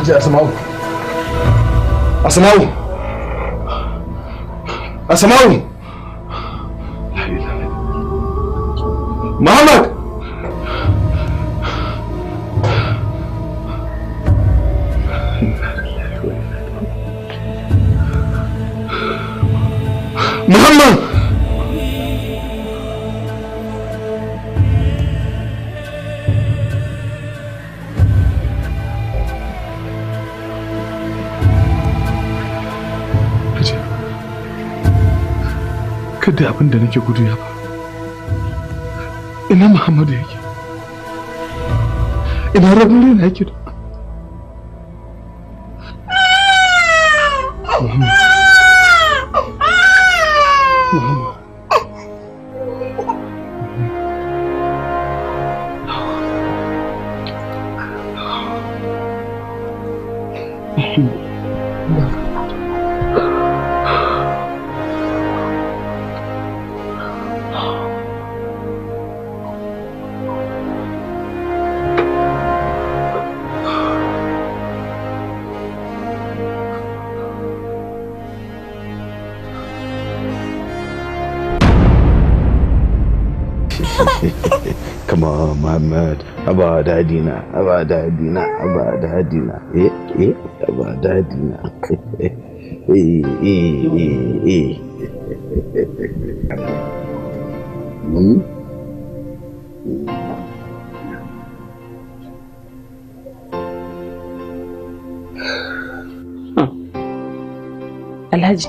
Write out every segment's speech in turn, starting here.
ce Asma'u. Asma'u. Asma'u. Muhammad. Muhammad. kada abin da nake gudu ya faru ina muhammadu yake ina rabin rena yake da muhammad muhammad Come on, Muhammad. Aba dadina, aba dadina, aba dadina. Eh, eh, aba dadina. Eh, eh, eh, eh. Hmm? Alhaji,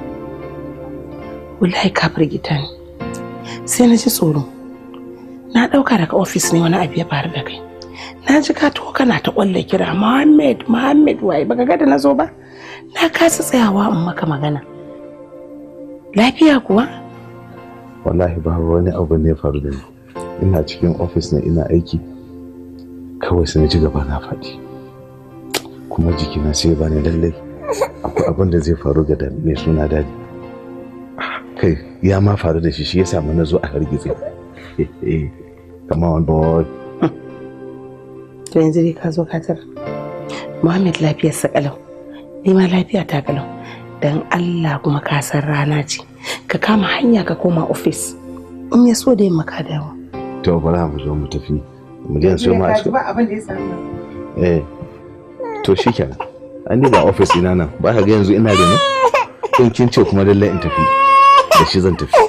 wallahi ka firgita ni. Sai na ji tsoro. Na ɗauka daga ofis ne wani abu ya faru da kai. Na ji ka taho kana ta ƙwalla kira Muhammad, Muhammad waye baka ga da na zo ba? Na kasa tsayawa in maka magana. Lafiya kuwa? Wallahi babu wani abu ne ya faru da ni. Ina cikin ofis ne ina aiki. Kawai sai na ji gaba na faɗi. Kuma jikina sai ba ni lallai. Akwai abin da zai faru ga da- mai suna dadi. Kai ya ma faru da shi shi ya samu na zo a hargitse. Come on boy. To yanzu dai ka zo ka tara. Muhammad lafiyarsa kalau. Ni ma lafiya ta kalau. Dan Allah kuma ka san rana ce. Ka kama hanya ka koma ofis. In ya so da yamma ka dawo. To bari mu zo mu tafi. Mu je so ma shi. ba abin da ya samu. Eh. To shikenan. An ba ofis ina nan. Ba ka ga yanzu ina da ni? In kin ce kuma lallai in tafi. Da shi zan tafi.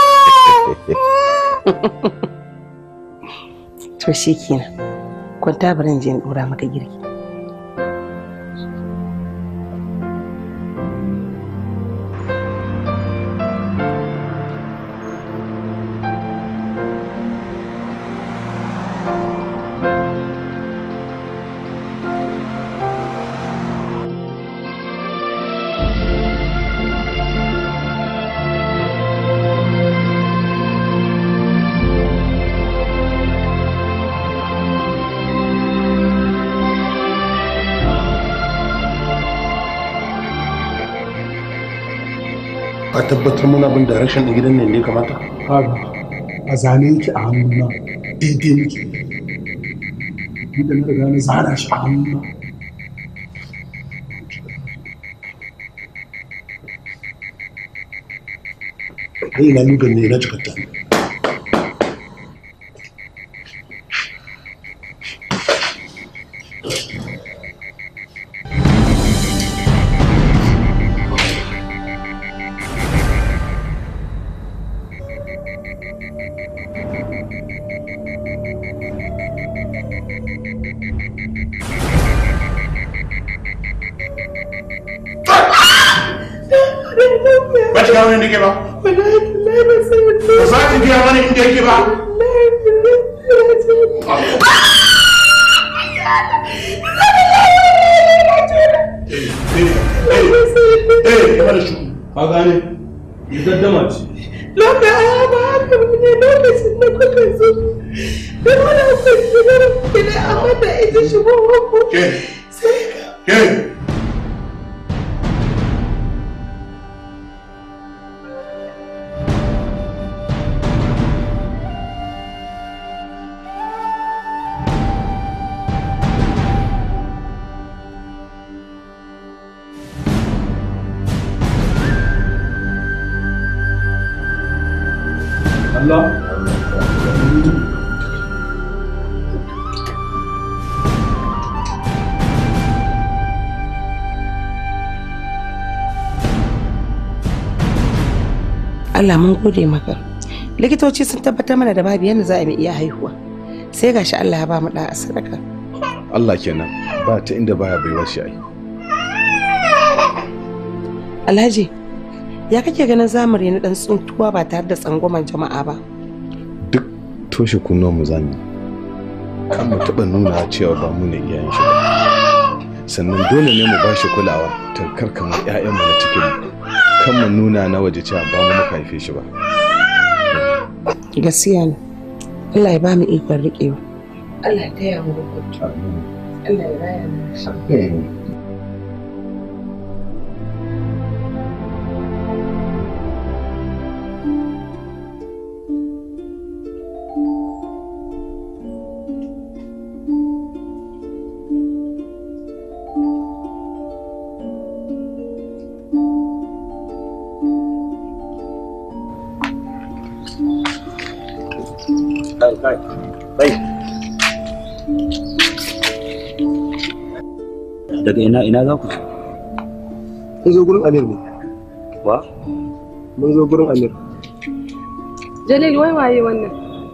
To shi kenan. Kwanta bari in je in dora maka girki. a tabbatar muna bin direction ɗin gidan nan ne kamata kaga a zane yake a hannuna daidai nake ni da na riga na zana shi a hannuna kai na lugan ne na cikatta ba shi kawo inda ke ba ba za ki biya mana inda yake ba eh eh mana shi ka gane ni gaddama ce Lokacin ba haka ne lokacin da kuka zo. Da wani akwai da gida amma da ita shi ba ke sai ke Allah mun gode maka likitoci sun tabbatar mana da babu yadda za a iya haihuwa sai gashi Allah ya ba mu da a sadaka Allah kenan ba ta inda baya baiwa shi ai Alhaji ya kake ganin zamani na dan tsuntuwa ba tare da tsangwaman jama'a ba duk toshe kunnuwan mu zamu kan mu taɓa nuna cewa ba mu ne iyayen shi ba sannan dole ne mu bashi kulawa ta karkamar 'ya'yanmu na cikin mu kan mu nuna na waje cewa ba mu muka haife shi ba gaskiya ne Allah ya ba mu ikon riƙewa Allah ya taya mu rubutu Allah ya raya mu kai kai kai daga ina ina za ku mun zo gurin amir ne wa mun zo gurin amir Jalil wai waye wannan?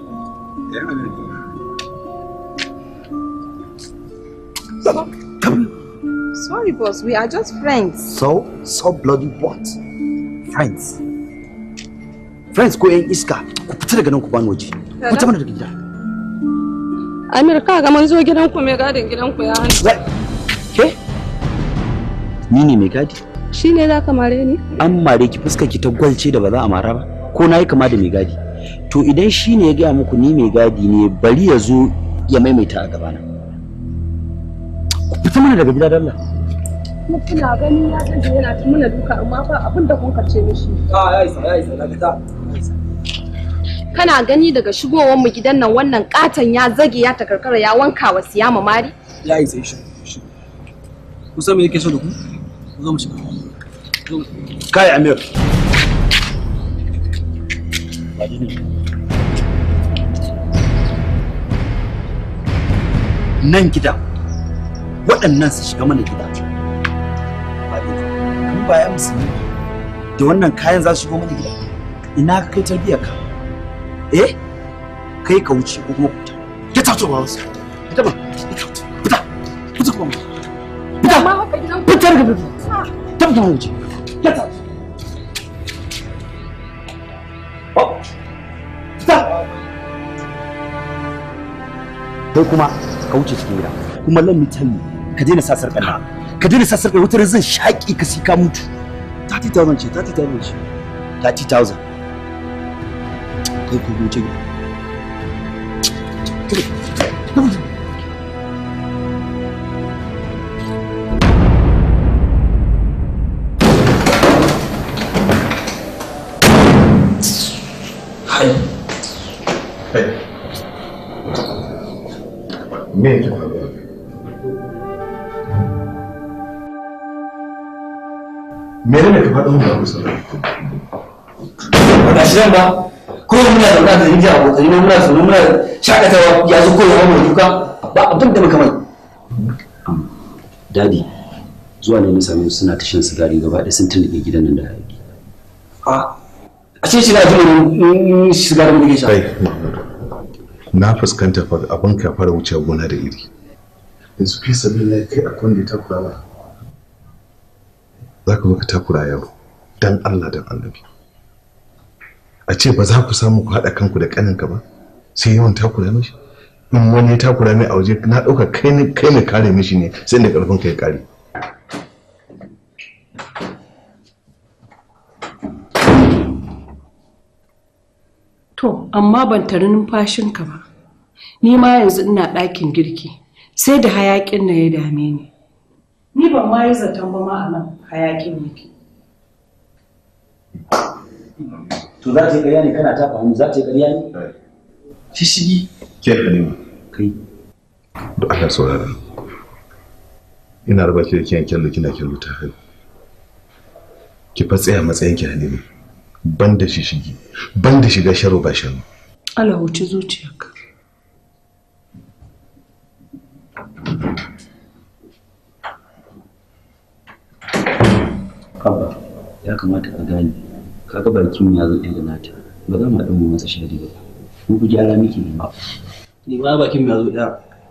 Sorry boss, we are just friends. so so bloody what friends friends ko yan iska ku fita daga nan ku bani waje ku ta mana daga gida Amir ka ga mun zo gidanku mai gadin gidanku ya hannu. ke ni ne mai gadi Shi ne za ka mare ni? an mare ki fuskar ki ta gwalce da ba za a mara ba ko na yi kama da mai gadi to idan shi ne ya gaya muku ni mai gadi ne bari ya zo ya maimaita a gabana ku fita mana daga gida dalla Kuna gani ya gaji yana ta muna duka amma fa abin da kun kace mishi. ya isa ya isa na fita Kana gani daga shigowar mu gidan nan wannan katon ya zage ya takarkara ya wanka wa siyama mari? ya isa shi shi ku san me yake so da ku ku zo mu shiga kai amir nan gida waɗannan su shiga mana gida kan baya musulmi da wannan kayan za su shigo mana gida ina ka kai tarbiyyar ka eh kai ka wuce ko kuma kuta get out of house fita ba fita fita kuma fita Amma haka gidan fita daga fita fita wuce get out Oh. Fita! Kai kuma ka wuce cikin gida. Kuma let me tell you, ka daina sa sarƙar nan. Ka daina sa sarƙar wutar zan shaƙi ka sai ka mutu. 30,000 ce, 30,000 ce. 30,000. Kai ku wuce gida. me yake faruwa mene ne ka faɗa mun ba ku saurari ba ga shi nan ba ko muna zaune da inji abokai ne muna zaune muna shakatawa ya zo koyi mu duka ba abin da muka mai Dadi, zuwa ne na same su suna ta shan sigari gaba ɗaya sun tuntuɓe gidan nan da hayaki. a a ce shi na jin shiga da muke sha kai na fuskanta fa abin ka fara wuce gona da iri yanzu fi sabi na kai a kwanda ta kura ba za ka zo ka takura yaro dan Allah dan annabi a ce ba za ku samu ku haɗa kanku da ƙaninka ba sai yawan takura mishi in wani ya takura mai a waje na ɗauka kai ne kai ne kare mishi ne sai da ƙarfin ka ya kare To, amma ban tari numfashinka ba. Ni ma yanzu ina ɗakin girki, sai da hayaƙin na ya dame ni. Ni ban ma yi zaton ba ma a nan hayaƙin yake. To za ta yi ƙarya ne kana tafa hannu za ta yi ƙarya ne? shishigi ke halima Kai, da Allah saurara ina raba ki da kiyan kyallo kina kyallo ta haihu ki fa tsaya matsayin ki halima ban da shishigi ban da shiga sharo ba sharo Allah wuce zuciyarka. Abba, ya kamata ka gane kaga bakin ya zo ɗaya da nata ba za mu haɗu mu masa shari ba mu ku gyara miki ne ba ni ma bakin ya zo ɗaya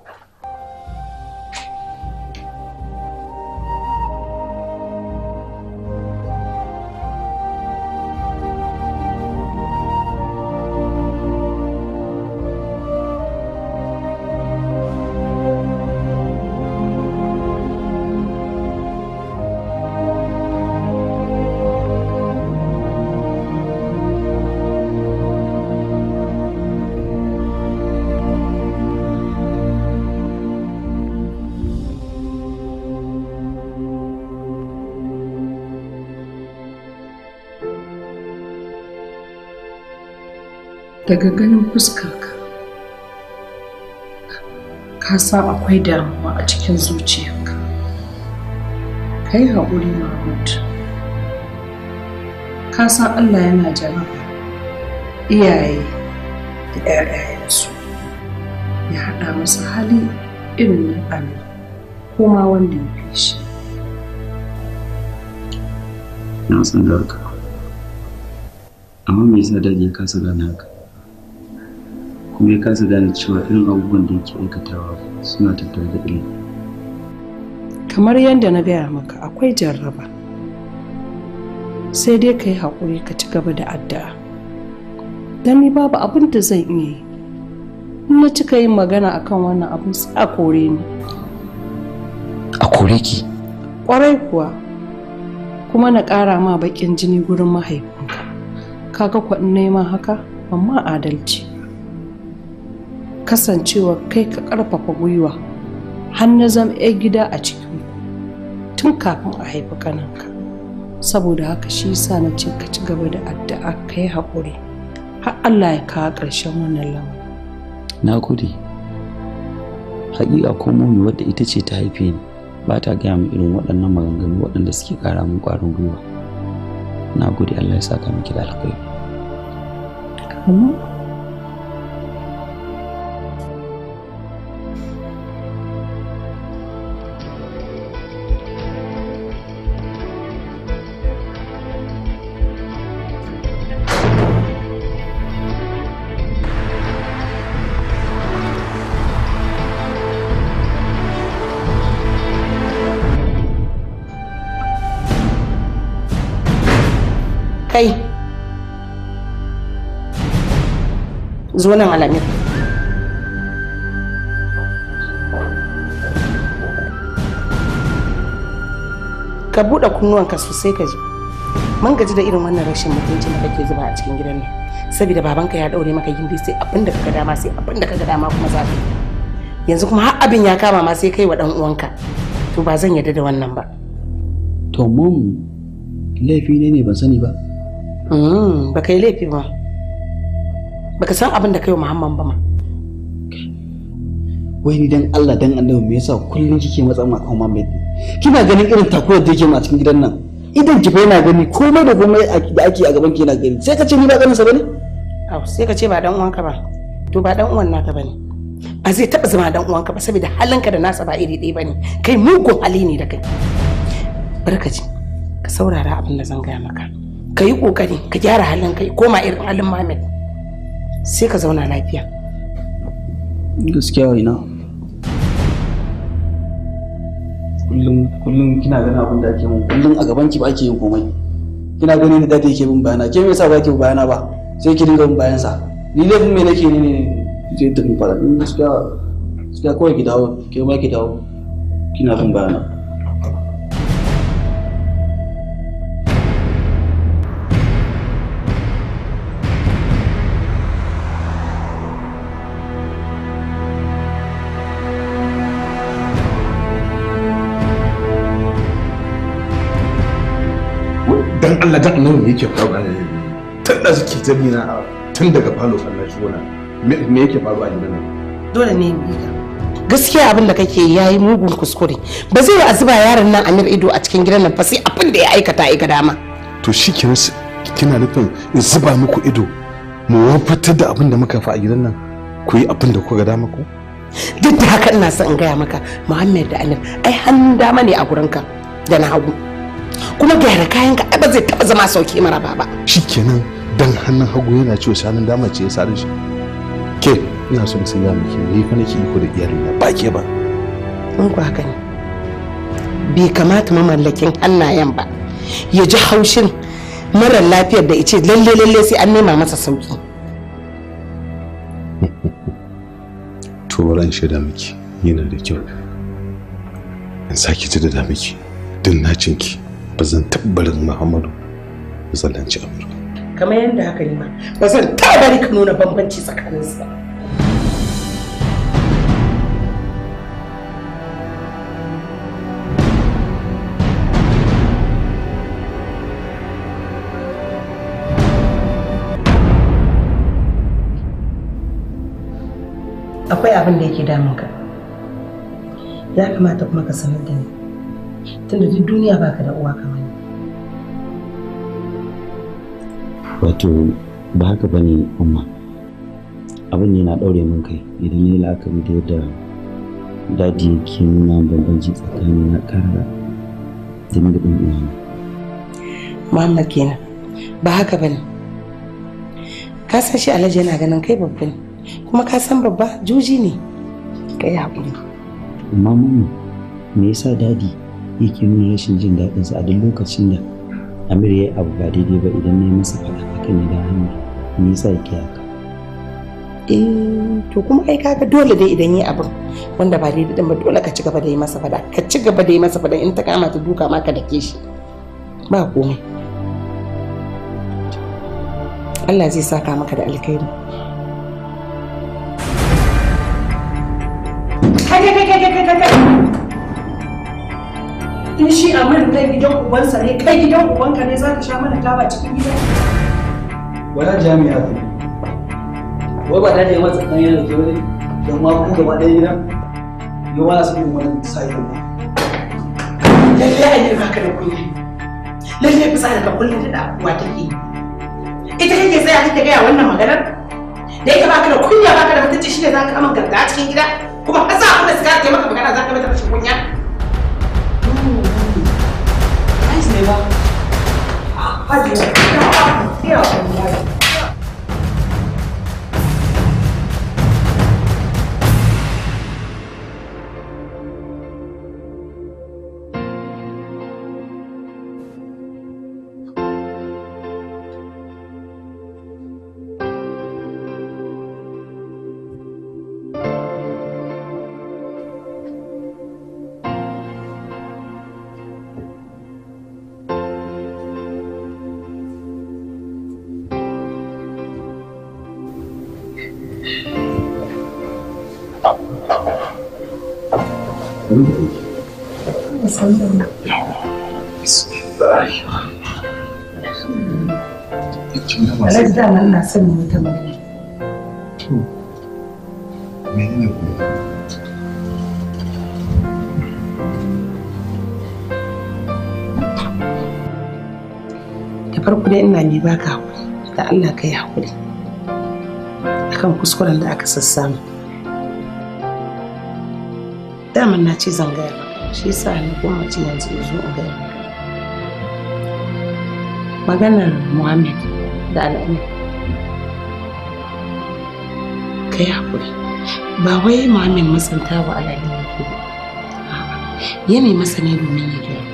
daga ganin fuskarka ka san akwai damuwa a cikin zuciyarka ka yi haƙuri mahmud ka san allah yana jaraba iyaye da 'ya'yayensu ya haɗa masa hali irin na allah ko ma wanda ya fi shi na san da haka amma me yasa dadi ya kasa gane haka kuma ya kasa gane cewa irin abubuwan da yake aikatawa suna tattare da ilimi kamar yadda na gaya maka akwai jarraba sai dai ka yi haƙuri ka ci gaba da addu'a don ni babu abin da zan iya yi in na cika yin magana akan wannan abin sai a kore ni a kore ki ƙwarai kuwa kuma na ƙara ma baƙin jini gurin mahaifinka kaga kwaɗin neman haka ban ma adalci kasancewa kai ka ƙarfafa gwiwa har na zama 'yar gida a cikin tun kafin a haifi kananka saboda haka shi sa na ce ka ci gaba da addu'a ka yi haƙuri har Allah ya kawo ƙarshen wannan lamarin na gode haƙiƙa ko momi wadda ita ce ta haife ni ba ta gaya min irin waɗannan maganganu waɗanda suke ƙara min ƙwarin gwiwa na gode Allah ya saka miki da alkhairi amma kai zo nan alamir ka buɗe kunnuwanka sosai ka ji mun gaji da irin wannan rashin mutuncin da kake zuba a cikin gidan nan saboda babanka ya daure maka gindi sai abin da kaga dama sai abin da kaga dama kuma za ka yi. yanzu kuma har abin ya kama ma sai kai wa dan uwanka to ba zan yarda da wannan ba to mom laifi ne ne ban sani ba Mm, ba ka yi laifi ba baka san abin da kai wa muhammad ba ma wai ni dan Allah dan annabi me yasa kullum kike matsa ma kan Muhammad kina ganin irin takuwar da yake ma a cikin gidan nan idan ki fa yana gani komai da komai da ake a gaban ki yana gani sai ka ce ni ba ganin sa bane Au, sai ka ce ba dan uwanka ba to ba dan uwan naka bane ba zai taba zama dan uwanka ba saboda halinka da nasa ba iri ɗaya bane kai mugun hali ne da kai barkaci ka saurara abin da zan gaya maka ka yi kokari ka gyara halin kai koma irin halin Muhammad sai ka zauna lafiya gaskiya ina kullum kullum kina ganin abin da ake mun kullum a gaban ki ba ake yin komai kina ganin da dadi yake bin bayana ke me yasa ba ke bayana ba sai ki dinga bin bayan sa ni laifin me nake ne ne zai tafi fara ni gaskiya gaskiya kawai ki dawo ke ma ki dawo kina bin bayana dan Allah dan Allah me yake faruwa ne tun da suke tabi na tun daga falo Allah shi wannan me me yake faruwa a gidan nan dole ne in bi ka gaskiya abin da kake yayi mugun kuskure ba zai yi a zuba yaron nan Amir ido a cikin gidan nan fa sai abin da ya aikata ya ga dama to shi kenan s- kina nufin in zuba muku ido mu wafatar da abin da muka fa a gidan nan ku yi abin da kuka ga dama ku duk da haka ina son in gaya maka Muhammad da Amir ai hannun dama ne a gurinka da na hagu kuma gyara kayan ka ba zai taba zama sauki mara ba shikenan dan hannun hagu yana ciwo sanin dama ce ya sare shi ke ina son sai ya miki ni fa nake iko da iyalina ba ke ba in ku haka ne bai kamata mamallakin hannayen ba ya ji haushin marar lafiyar da ice lalle lalle sai an nema masa sauki to ran shaida miki yana da kyau in sake ji da miki din nacinki ba zan tabbarin muhammadu ba zallanci amurka kamar yadda haka ne ma ba zan taɓa bari ka nuna bambanci tsakaninsu ba akwai abin da yake damun ka ya kamata kuma ka sanar da ni tunda duk duniya baka da uwa kamar ni wato ba haka ba ne umma abin yana ɗaure min kai idan ya yi la'akari da yadda dadi yake nuna bambanci tsakanin na ƙara da ni da ɗan uwana Muhammad kenan ba haka bane ka san shi alhaji yana ganin kai babba ne kuma ka san babba juji ne kai haƙuri amma mama me yasa dadi yake nuna rashin jin daɗinsa a duk lokacin da Amir ya yi abu ba daidai ba idan na yi masa faɗa akan ya da hanyar me yasa yake haka eh to kuma ai kaga dole dai idan yi abin wanda ba daidai din ba dole ka ci gaba da yi masa fada ka ci gaba da yi masa fada in ta kama ta duka ma ka dake shi ba komai Allah zai saka maka da alkhairi kai kai kai kai kai kai in shi amir kai gidan ubansa ne kai gidan ubanka ne zaka sha mana taba cikin gida wala jami'a ne wai ba da ne masa kan yana ke wani don ma ku gaba ɗaya gidan yau wala su yin wani sai ba lalle a yi baka da kunya lalle bisa da ka kullum da uwa take ita kake tsaya kake gaya wannan maganar da yake baka da kunya baka da mutunci shine zaka aman garga a cikin gida kuma har za a kuma suka ke maka magana zaka mata rashin kunya ne ba hajiya ya wallahi Alhaji da nan na son wata magana. menene kuma da farko dai ina mai baka hakuri da Allah ka yi hakuri akan kuskuren da aka sassamu daman na ce zan gaya maka shi yasa ni gwamnati yanzu ya zo in gaya maka maganar Muhammad da al'amur ka yi hakuri ba wai Muhammad matsanta wa al'adu yake ba A'a, yana masa ne domin ya gyara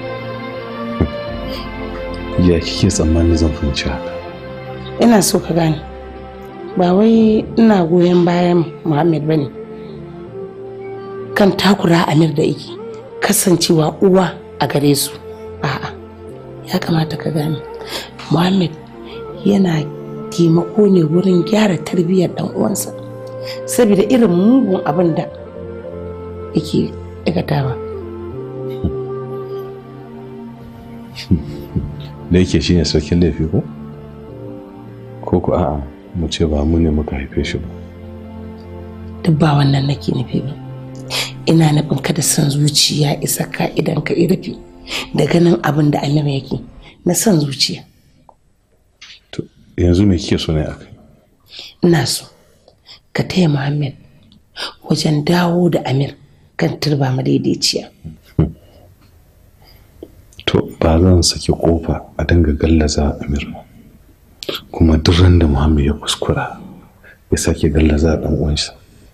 ya kike tsammani zan fahimci haka ina so ka gane ba wai ina goyon bayan muhammad ba ne kan takura amir da yake kasancewa uwa a gare su a'a ya kamata ka gane muhammad yana taimako ne wurin gyara tarbiyyar dan uwansa saboda irin mugun abin da yake aikatawa da yake shine sarkin laifi ko ko ku a'a mu ce ba mu ne muka haife shi ba duk ba wannan nake nufi ba ina nufin kada son zuciya isa ka idan ka rufe da ganin abin da amir yake na son zuciya yanzu me kike so ne akai ina so ka taya muhammad wajen dawo da amir kan turba madaidaiciya to ba zan saki kofa a dinga gallaza amir ba kuma duk ran da muhammad ya kuskura ya sake gallaza dan uwansa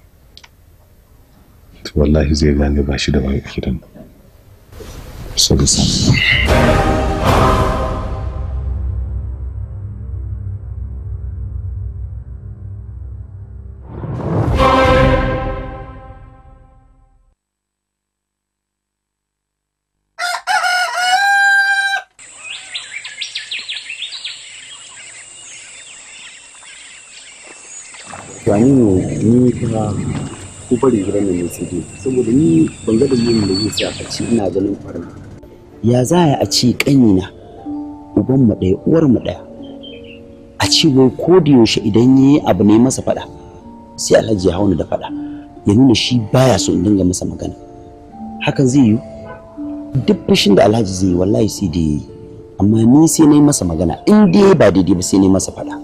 to wallahi zai gane ba shi da wani gidan so da san to ni ne ni kuma ko bari gidan nan ne sai dai saboda ni ban ga dalilin da zai sa a ce ina ganin farna ya za a ce kanina uban mu ɗaya uwar mu ɗaya a ce wai ko da yaushe idan yayi abu ne masa faɗa sai alhaji ya hauna da faɗa ya nuna shi baya so in dinga masa magana hakan zai yi duk fushin da alhaji zai yi wallahi sai da yi amma ni sai na yi masa magana in dai ba daidai ba sai na yi masa faɗa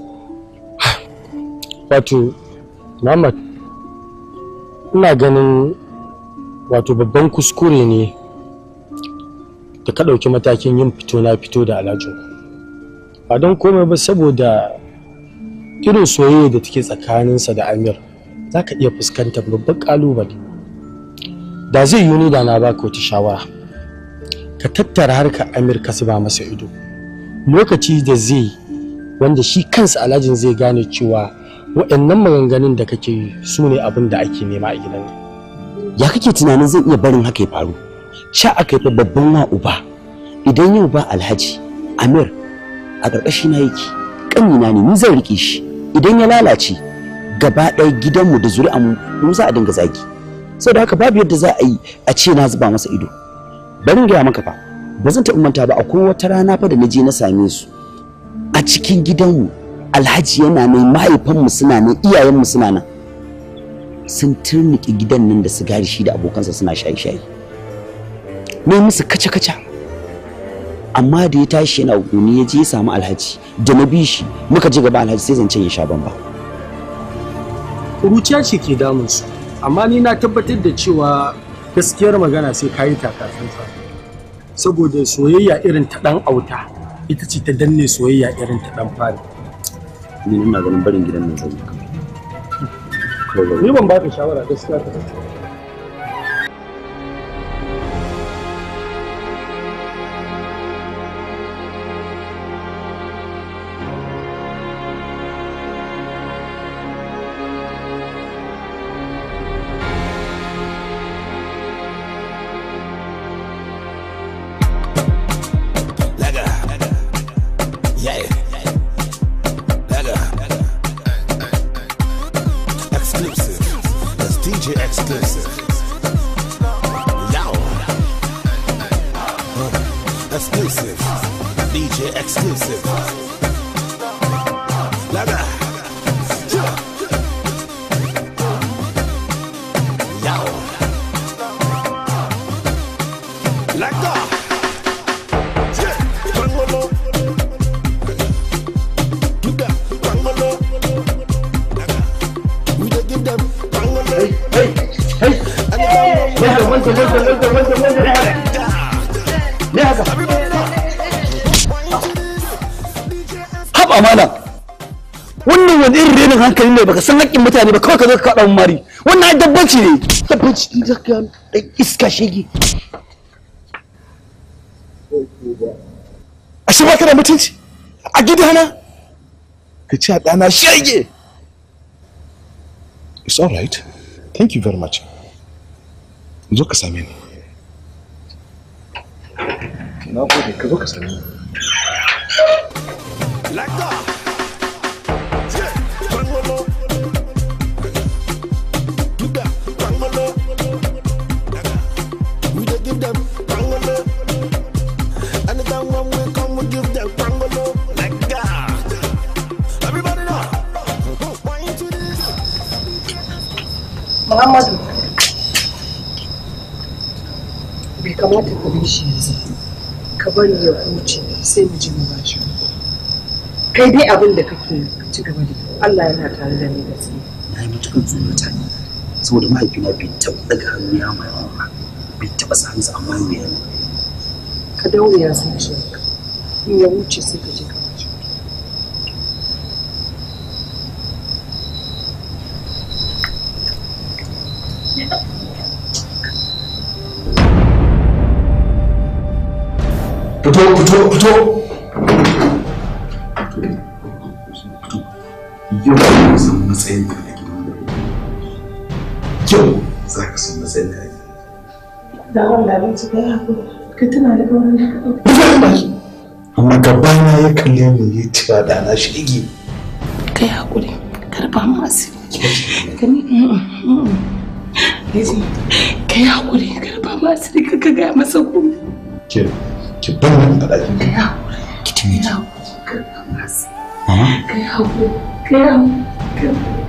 wato Muhammad ina ganin wato babban kuskure ne da ka ɗauki matakin yin fito na fito da alhajin ba don komai ba saboda irin soyayya da take tsakaninsa da amir za ka iya fuskantar babban ƙalubale da zai yi ni da na baka wata shawara ka tattara harkar amir ka zuba masa ido lokaci da zai wanda shi kansa alhajin zai gane cewa waɗannan maganganun da kake yi su ne abin da ake nema a gidan nan ya kake tunanin zai iya barin haka ya faru sha aka yi fa babban wa uba idan yau ba alhaji amir a ƙarƙashi na yake ƙanina ne ni zan riƙe shi idan ya lalace gaba ɗaya gidanmu da zuri'anmu mu za a dinga zagi saboda haka babu yadda za a yi a ce na zuba masa ido bari in gaya maka fa ba zan taɓa manta ba akwai wata rana fa da na je na same su a cikin gidanmu alhaji yana nan mahaifanmu suna nan iyayenmu suna nan sun turnike gidan nan da sigari shi da abokansa suna shaye-shaye ne musu kaca-kaca amma da ya tashi yana guni ya je ya samu alhaji da na bi shi muka ji gaba alhaji sai zancen ya sha bamba kuruciya ce ke damunsu amma ni na tabbatar da cewa gaskiyar magana sai kayi takatsantsa saboda soyayya irin ta dan auta ita ce ta danne soyayya irin ta dan fari ni ina ganin barin gidan nan zai ni ban ba ka shawara gaskiya ka tafi Yeah. Lega. Exclusive. That's DJ exclusive. Yow. Uh, exclusive. DJ exclusive. Lega. Yow. Lega. Yeah. Bangolo. Give them bangolo. We dey give them bangolo. Hey, hey, hey. wanda wanda wanda wanda wanda wanda ne haka ne haka haba malam wannan wani irin renin hankali ne baka san haƙƙin mutane ba kawai ka zo ka kaɗa mun mari wannan ai dabbanci ne dabbanci ne zaka ɗan iska shege ashe ba ka da mutunci a gidana ka ce a ɗana shege it's all right thank you very much zo ka same ni na gode ka zo ka same ni We dey give them bangolo. Anytime when we come, we give them bangolo. Like that. Everybody know. Wine to this. Muhammadu. Bai kamata ka bi shi yanzu. Ka bari ya huce sai mu ji mu ba shi. Kai dai abin da kake yi, ka ci gaba da yi. Allah yana tare da ni gaskiya. na yi matuƙar tsorata ne saboda mahaifina bai taɓa daga hannu ya mai ba bai taɓa sa hannu amma mai yana ka daure ya zuciyarka in ya wuce sai ka je ka wuce fito fito fito yau ka san matsayin ka a gidan da yau za ka san matsayin ka a gidan Da Allah ban ci da yaku. Ka tuna da auren da ka ɗauka. Rufe baki. Amma gabana ya kalle ni ya cewa da na shige. Ka yi haƙuri. Karfa mu asiri. Ka ni. Yaji. Ka yi haƙuri. Karfa mu asiri. Ka ka gaya masa komai. Ke ki bar ni a ɗakin Ka yi ka. haƙuri. ki tuni Ka yi haƙuri. Karfa mu asiri. mama Ka yi haƙuri. Ka yi haƙuri. Ka yi haƙuri.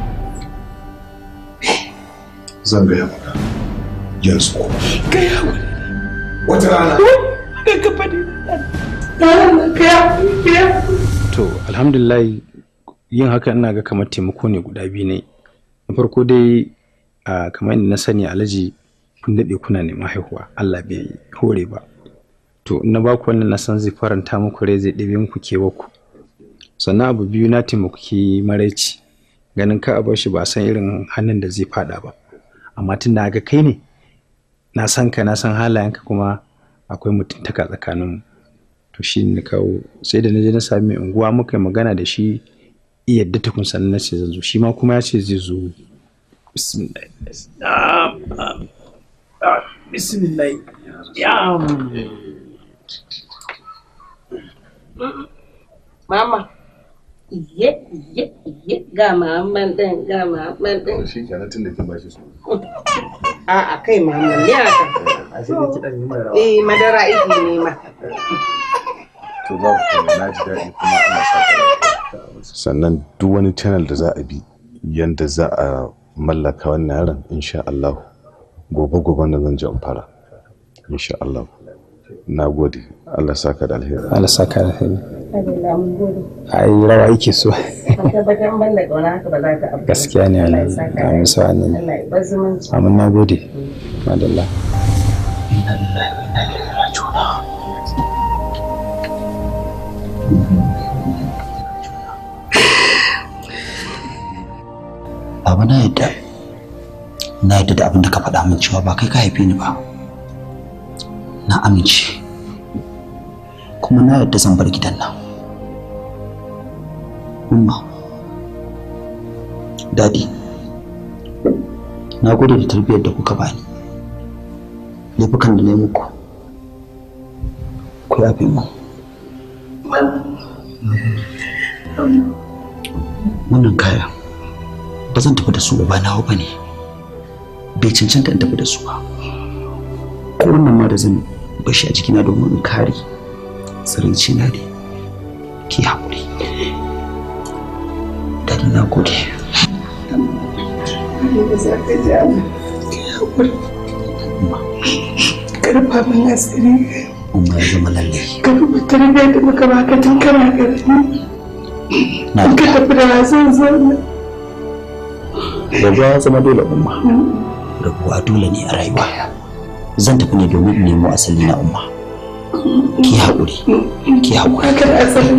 Zan gaya maka. Yanzu ko. Ka yi haƙuri. Wata rana. Ka ka faɗi. Ka yi haƙuri. Ka yi haƙuri. to alhamdulillah yin haka ina ga kamar taimako ne guda biyu ne na farko dai a kamar yadda na sani alhaji kun daɗe kuna neman haihuwa allah bai hore ba to in na baku wannan na san zai faranta muku rai zai ɗebe muku kewarku sannan abu biyu na taimaki maraici ganin ka a bar shi ba a san irin hannun da zai faɗa ba amma tun da ga kai ne na san ka na san halayenka kuma akwai mutuntaka tsakaninmu to shi ne kawo sai da na je na sami mai unguwa muka yi magana da shi iya yadda tukun sannan na ce zan zo shi ma kuma ya ce zai zo bismillah Ah, ah, ah, bismillah ya Mama. Iye, iye, iye, ga maman ɗin, ga maman ɗin. Shi kenan tun da kin bashi su. A'a kai maman ne haka. Eh, madara igi ne ma. To babu kuma na ji daɗi kuma ina sa ka Sannan duk wani channel da za a bi yanda za a mallaka wannan yaron insha Allah gobe gobe da zan je in fara. Insha Allah. Na gode. Allah saka da alheri. Allah saka da alheri. Allah mun gode. ai rawa yake so Tabbatar ban da ƙauna haka ba za ta abu. gaskiya ne Allah ya Allah saka amin sa annabi Allah ya bar zumunci. amin na gode madalla baba na yadda na yadda da abin da ka faɗa min cewa ba kai ka haife ni ba na amince kuma na yadda zan bar gidan nan umma dadi na gode da tarbiyyar da kuka bani laifukan da na yi muku ku yafe mu wannan kaya ba zan tafi da su ba ba nawa ba ne bai cancanta in tafi da su ba ko wannan ma da zan bashi a jikina domin in kare tsiraici na ne ki haƙuri dadi na gode Allah za ka ji Allah. Ka yi haƙuri. Karfa min asiri. umma ya zama lalle Ka duba tarbiyyar da muka baka tun kana ƙarfi. na Ka tafi da wasan zauna. rabuwa ya zama dole umma rabuwa dole ne a rayuwa zan tafi ne domin in nemo asali na umma ki haƙuri ki haƙuri Haka da asalin.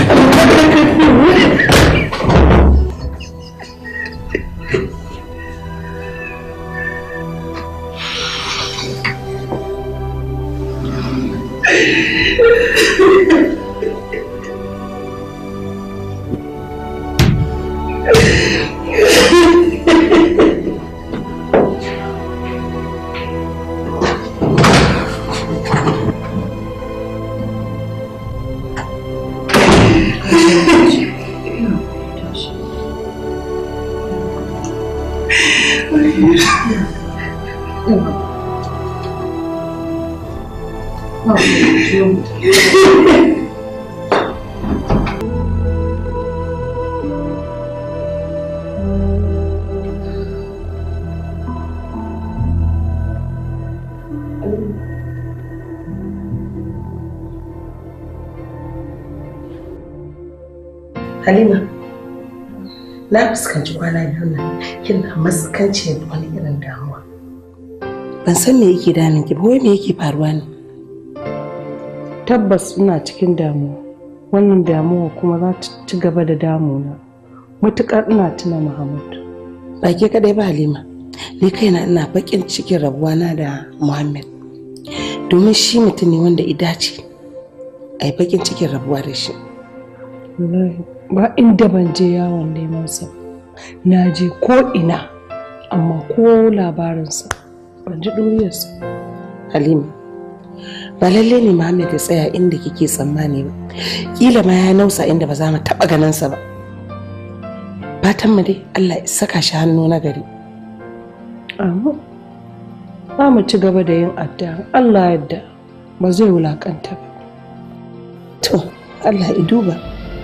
Halima, na fuskanci kwana biyu nan kina maskanci da wani irin damuwa. Ban san me yake damun ki ba wai me yake faruwa ne. tabbas ina cikin damuwa wannan damuwa kuma za ta ci gaba da damuna matuƙar ina tuna muhammad ba ke kadai ba halima ni kaina ina bakin cikin rabuwana da muhammad domin shi mutum ne wanda idace a yi bakin cikin rabuwa da shi wallahi ba inda ban je yawon neman sa na je ko ina amma ko labarinsa ban ji ɗuriyarsa halima ba lalle ne muhammad ya tsaya inda kike tsammani ba kila ma ya nausa inda ba za mu taɓa ganinsa ba fatan mu dai allah ya saka shi hannu na gari amma za mu ci gaba da yin addu'a allah yadda ba zai wulakanta ba to allah ya duba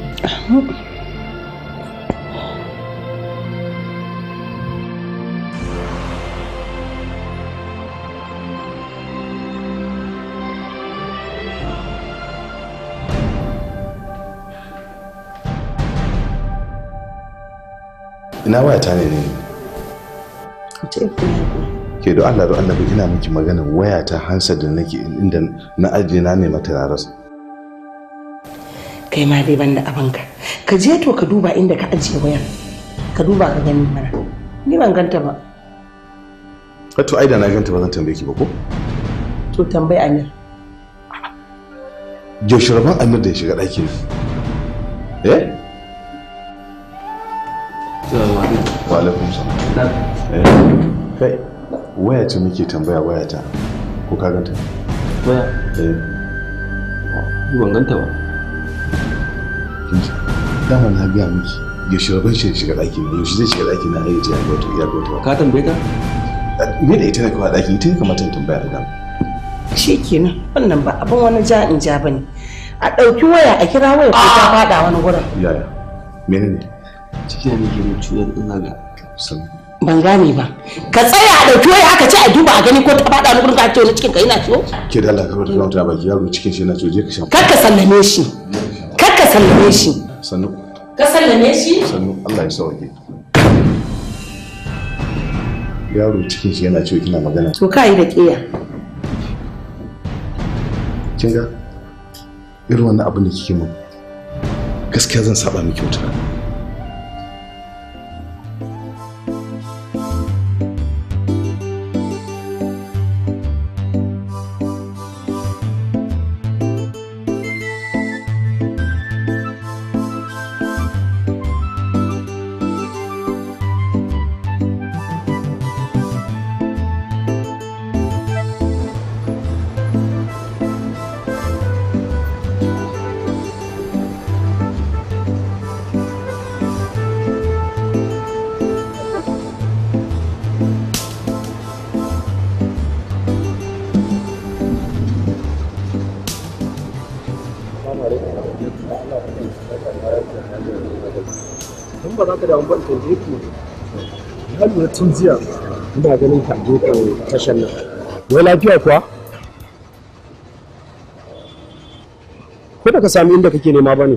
ina wayata ne ne ke da Allah da annabi ina miki magana wayata hansa da nake inda na ajiye na nema ta na rasa kai ma dai banda abinka ka je to ka duba inda ka ajiye wayar ka duba ka gani mana ni ban ganta ba to ai da na ganta ba zan tambaye ki ba ko to tambayi amir yaushe rabon amir da ya shiga ɗakin eh wa alaikum salam eh kai waya ce muke tambaya waya ta ko ka ganta waya eh ban ganta ba dama na biya miki yaushe rabon shi ya shiga ɗakin ne yaushe zai shiga ɗakin na ayyuka ya ga wata ya ga wata ka tambaye ta me da ita ne kawai ɗakin ita ne kamata in tambaya da dama shi kenan wannan ba abin wani ja in ja bane a ɗauki waya a kira waya ko ta faɗa wani gurin yaya menene ciki ne ke mu ciwon ina ga ban gane ba ka tsaya a ɗauki waya aka ce a duba a gani ko ta faɗa wani gurin ka ce wani cikin ka yana ciwo ke da Allah ka wata kawata baki yaro cikin shi yana ciwo je ka sha kar ka sallame shi kar ka sallame shi sannu ka sallame shi sannu Allah ya sauke yaro cikin shi yana ciwo kina magana to ka yi da ƙiya kin ga irin wannan abin da kike mun gaskiya zan saba miki wata rana in ba za ka damu ban tambaye ku na lura tun jiya ina ganin ka je ka tashar nan wai lafiya kuwa ko da ka sami inda kake nema ba ne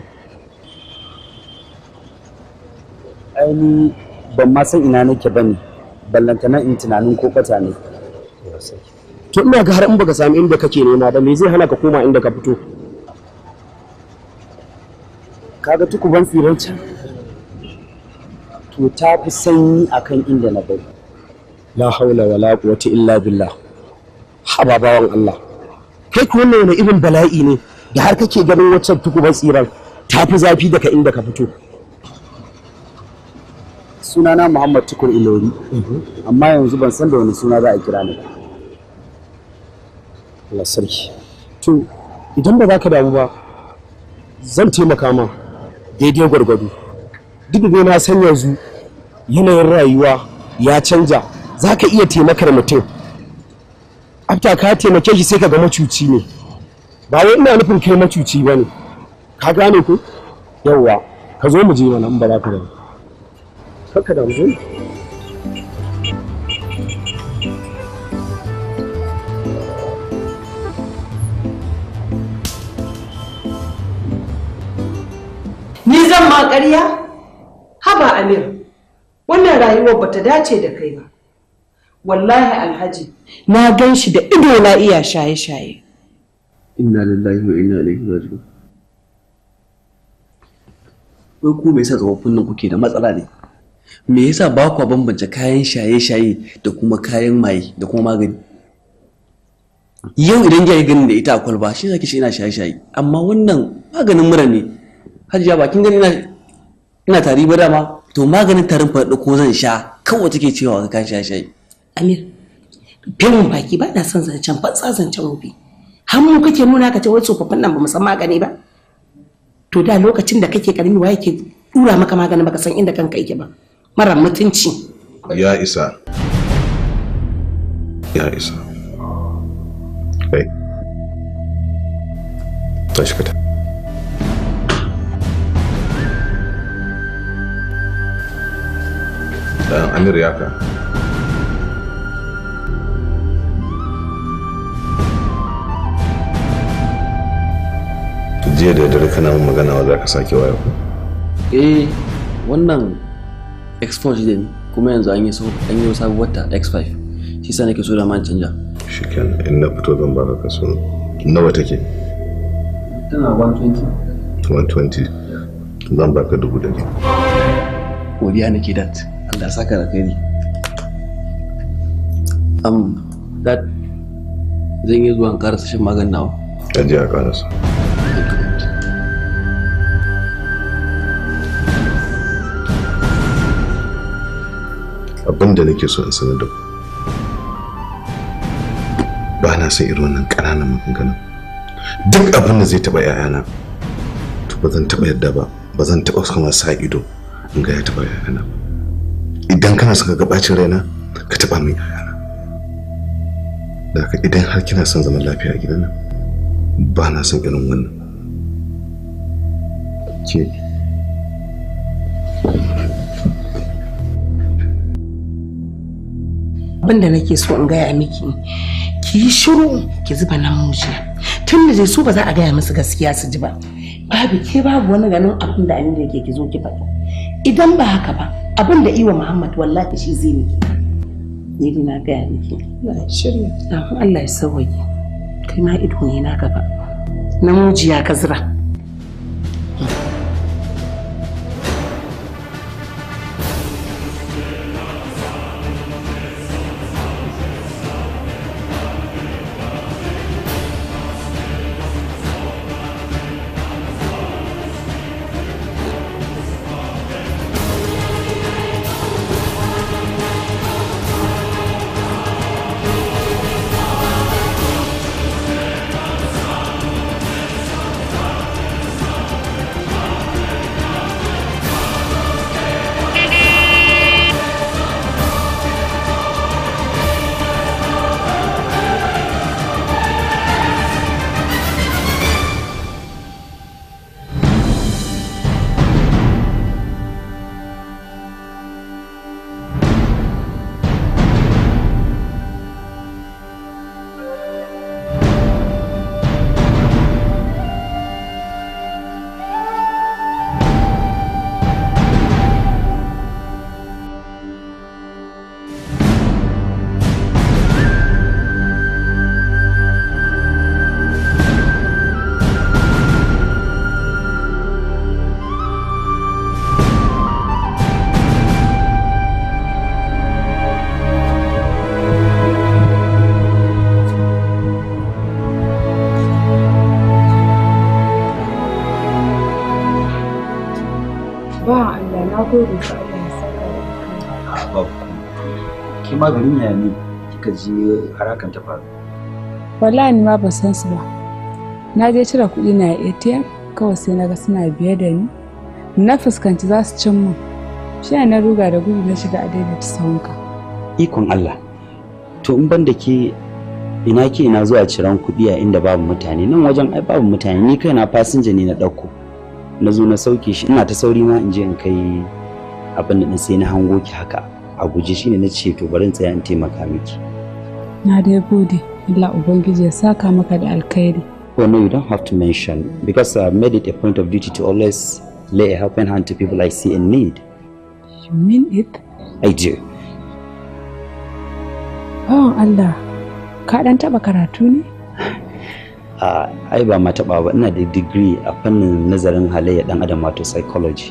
aini ban ma san ina nake ba ne ballantana in tunanin ko kwata ne to ina ga har in baka sami inda kake nema ba me zai hana ka koma inda ka fito kaga tukuban tsiran can to ta fi sanyi akan inda na bari la haula wala quwwata illa billah haba bawan Allah kai ku wannan wani irin bala'i ne da har kake ganin waccan tukuban tsiran ta fi zafi daga inda ka fito sunana Muhammad Tukur Ilori amma yanzu ban san da wani suna za a kira ni ba Allah sarki to idan ba za ka damu ba zan taimaka ma daidai gwargwado duk da dai na san yanzu yanayin rayuwa ya canja za ka iya taimakar mutum afta ka taimake shi sai ka ga macuci ne ba wai ina nufin kai macuci ba ne ka gane ku yawwa ka zo mu je mana in ba za ka damu kakka damu zo Ni zan ma ƙarya? Haba Amir, wannan rayuwar bata dace da kai ba. Wallahi Alhaji, na gan shi da ido na iya shaye-shaye. inna lillahi wa inna ilaihi raji'un wai ku me yasa tsofaffin nan kuke da matsala ne me yasa ba ku bambance kayan shaye-shaye da kuma kayan maye da kuma magani yau idan ya yi ganin da ita a kwalba shi zaki shi ina shaye-shaye amma wannan maganin mura ne hajiya bakin gani ina ina tari ba dama to maganin tarin faɗi ko zan sha kawai take cewa ka kayan shaye-shaye Amir, filin baki ba na son zancen fatsa zancen wofi. Har mu kake nuna ka ce wai tsofaffin nan ba mu san magani ba. To da lokacin da kake karami wa yake dura maka magani baka san inda kanka yake ba. Mara mutunci. ya isa ya isa kai tashi ka tafi dan amir ya ka jiya da dare kana min magana wa za ka sake waya ku eh wannan x4 shi ne kuma yanzu an yi so an yi sabuwar ta x5 shi sa nake so da man canja shikenan in na fito zan baka kaso nawa take tana 120 120 zan baka dubu da ne godiya nake dat Allah ya saka da kai um dat zan yi zuwa in karasa shan maganin nawa aje a karasa abin da nake so in sanar da ku ba na son irin wannan ƙananan maganganun duk abin da zai taɓa 'ya'yana to ba zan taɓa yadda ba ba zan taɓa kuma sa ido in ga ya taɓa 'ya'yana ba idan kana son ka ga bacin raina ka taɓa min 'ya'yana da haka idan har kina son zaman lafiya a gidan nan ba na son irin wannan ke Abin da nake so in gaya miki ki yi shiru ki zuba nan mujiya tun da dai su ba za a gaya musu gaskiya su ji ba babu ke babu wani ganin abin da Aminu yake ki zo ki faɗi idan ba haka ba abin da iwa Muhammad wallahi shi zai miki ni dai na gaya miki Allah ya shirya Allah ya sauwaye kai ma ido ne na gaba namujiya ka zira Ba Allah na gode ka Allah ya saka da babu ke ma garin yaya ne kika je harakan ta faru Wallahi ni ma ba san su ba. Na je cire kuɗi na a ATM kawai sai na ga suna biye da ni. Na fuskanci za su cin min. Shi ne na ruga da gudu na shiga a daidaita sahunka. ikon Allah to in ban da ke ina ke ina zuwa ciran kuɗi a inda babu mutane nan wajen ai babu mutane ni kaina fasinja ne na ɗauko na zo na sauke shi ina ta sauri ma in je in kai abin da sai na hango ki haka a guje shine na ce to bari in tsaya in taimaka miki Na dai gode. Allah Ubangiji ya saka maka da alkhairi. Oh no, you don't have to mention because I've made it a point of duty to always lay a helping hand to people I see in need. You mean it? I do. Bawan Allah, ka ɗan taɓa karatu ne? a ai ba ma taɓa ba ina da digiri a fannin nazarin halayya ɗan adam wato psychology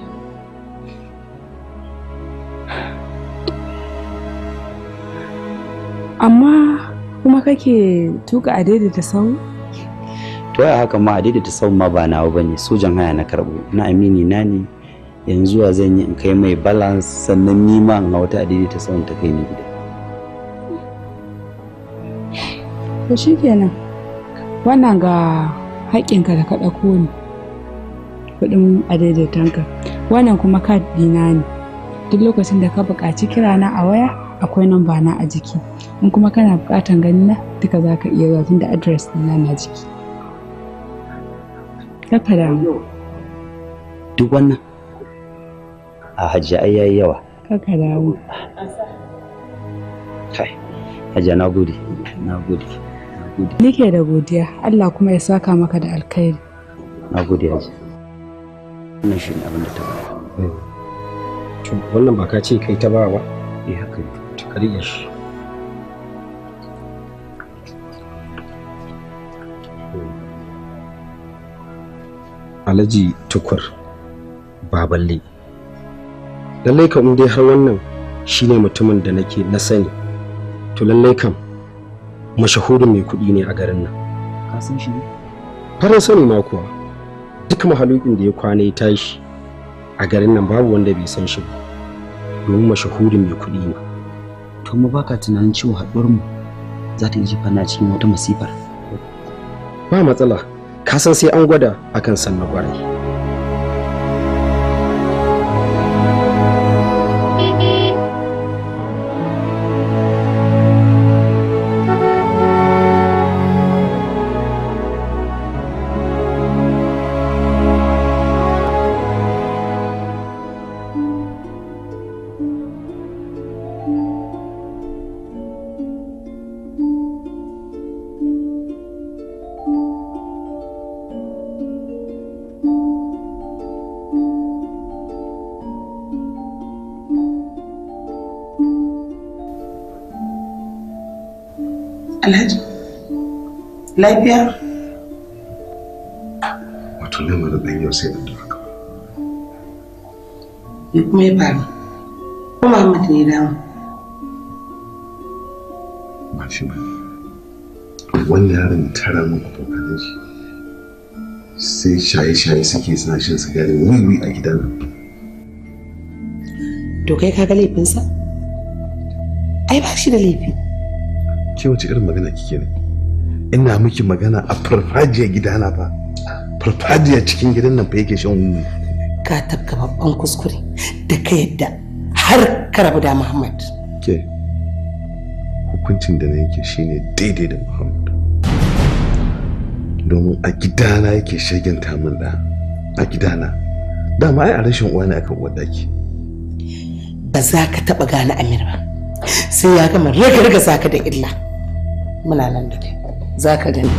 amma kuma kake tuka a daidaita sau to ya haka ma a daidaita sau ma ba nawa bane sojan haya na karɓo na amini na ne yanzu wa zan yi in kai mai balance sannan ni ma in wata a daidaita sau ta kai ni gida to shikenan wannan ga haƙƙinka da ka ɗauko ni kuɗin a daidaitanka wannan kuma kad ɗina ne duk lokacin da ka buƙaci kirana a waya akwai namba na a jiki in kuma kana buƙatan ganin na duka za ka iya zuwa tunda adres ɗina na jiki Kaka damu. duk wannan a hajji ai yayi yawa Kaka damu. kai hajji na gode na gode Nike da godiya Allah kuma ya saka maka da alkhairi. na gode hajji wannan shi ne abin da ta baya To, wannan ba ka ce kai ta ba ba eh haka ne to ka riƙe shi Alhaji tukur baballe lallai kam in dai har wannan shine mutumin da nake na sani to lallai kam mashahurin mai kuɗi ne a garin nan ka san shi ne farin sani ma kuwa duk mahalukin da ya kwana ya tashi a garin nan babu wanda bai san shi ba domin mashahurin mai kuɗi ne to mu baka tunanin cewa haɗuwar mu za ta iya jefa na cikin wata masifar ba matsala ka san sai an gwada akan san na kwarai Alhaji, lafiya? wato lamarin ɗan yau sai addu'a kawai Me kuma ya faru? Ko Muhammad ne damu? ba shi ba wani yaron tara min abokanan shi sai shaye-shaye suke suna shan sigari wiwi a gidan nan To kai ka ga laifinsa? Ai ba shi da laifi. ke wace irin magana kike ne ina miki magana a farfajiyar gidana fa farfajiyar cikin gidan nan fa yake shan wiwi Ka tafka babban kuskure da ka yadda har ka rabu da Muhammad. ke hukuncin da na yake shine daidai da muhammad domin a gidana yake shagenta min da a gidana dama ai a rashin uwa ne akan uwar daki Ba za ka taɓa gane Amir ba. Sai ya gama raga-raga za ka da illa. Muna nan da kai. Za ka gani.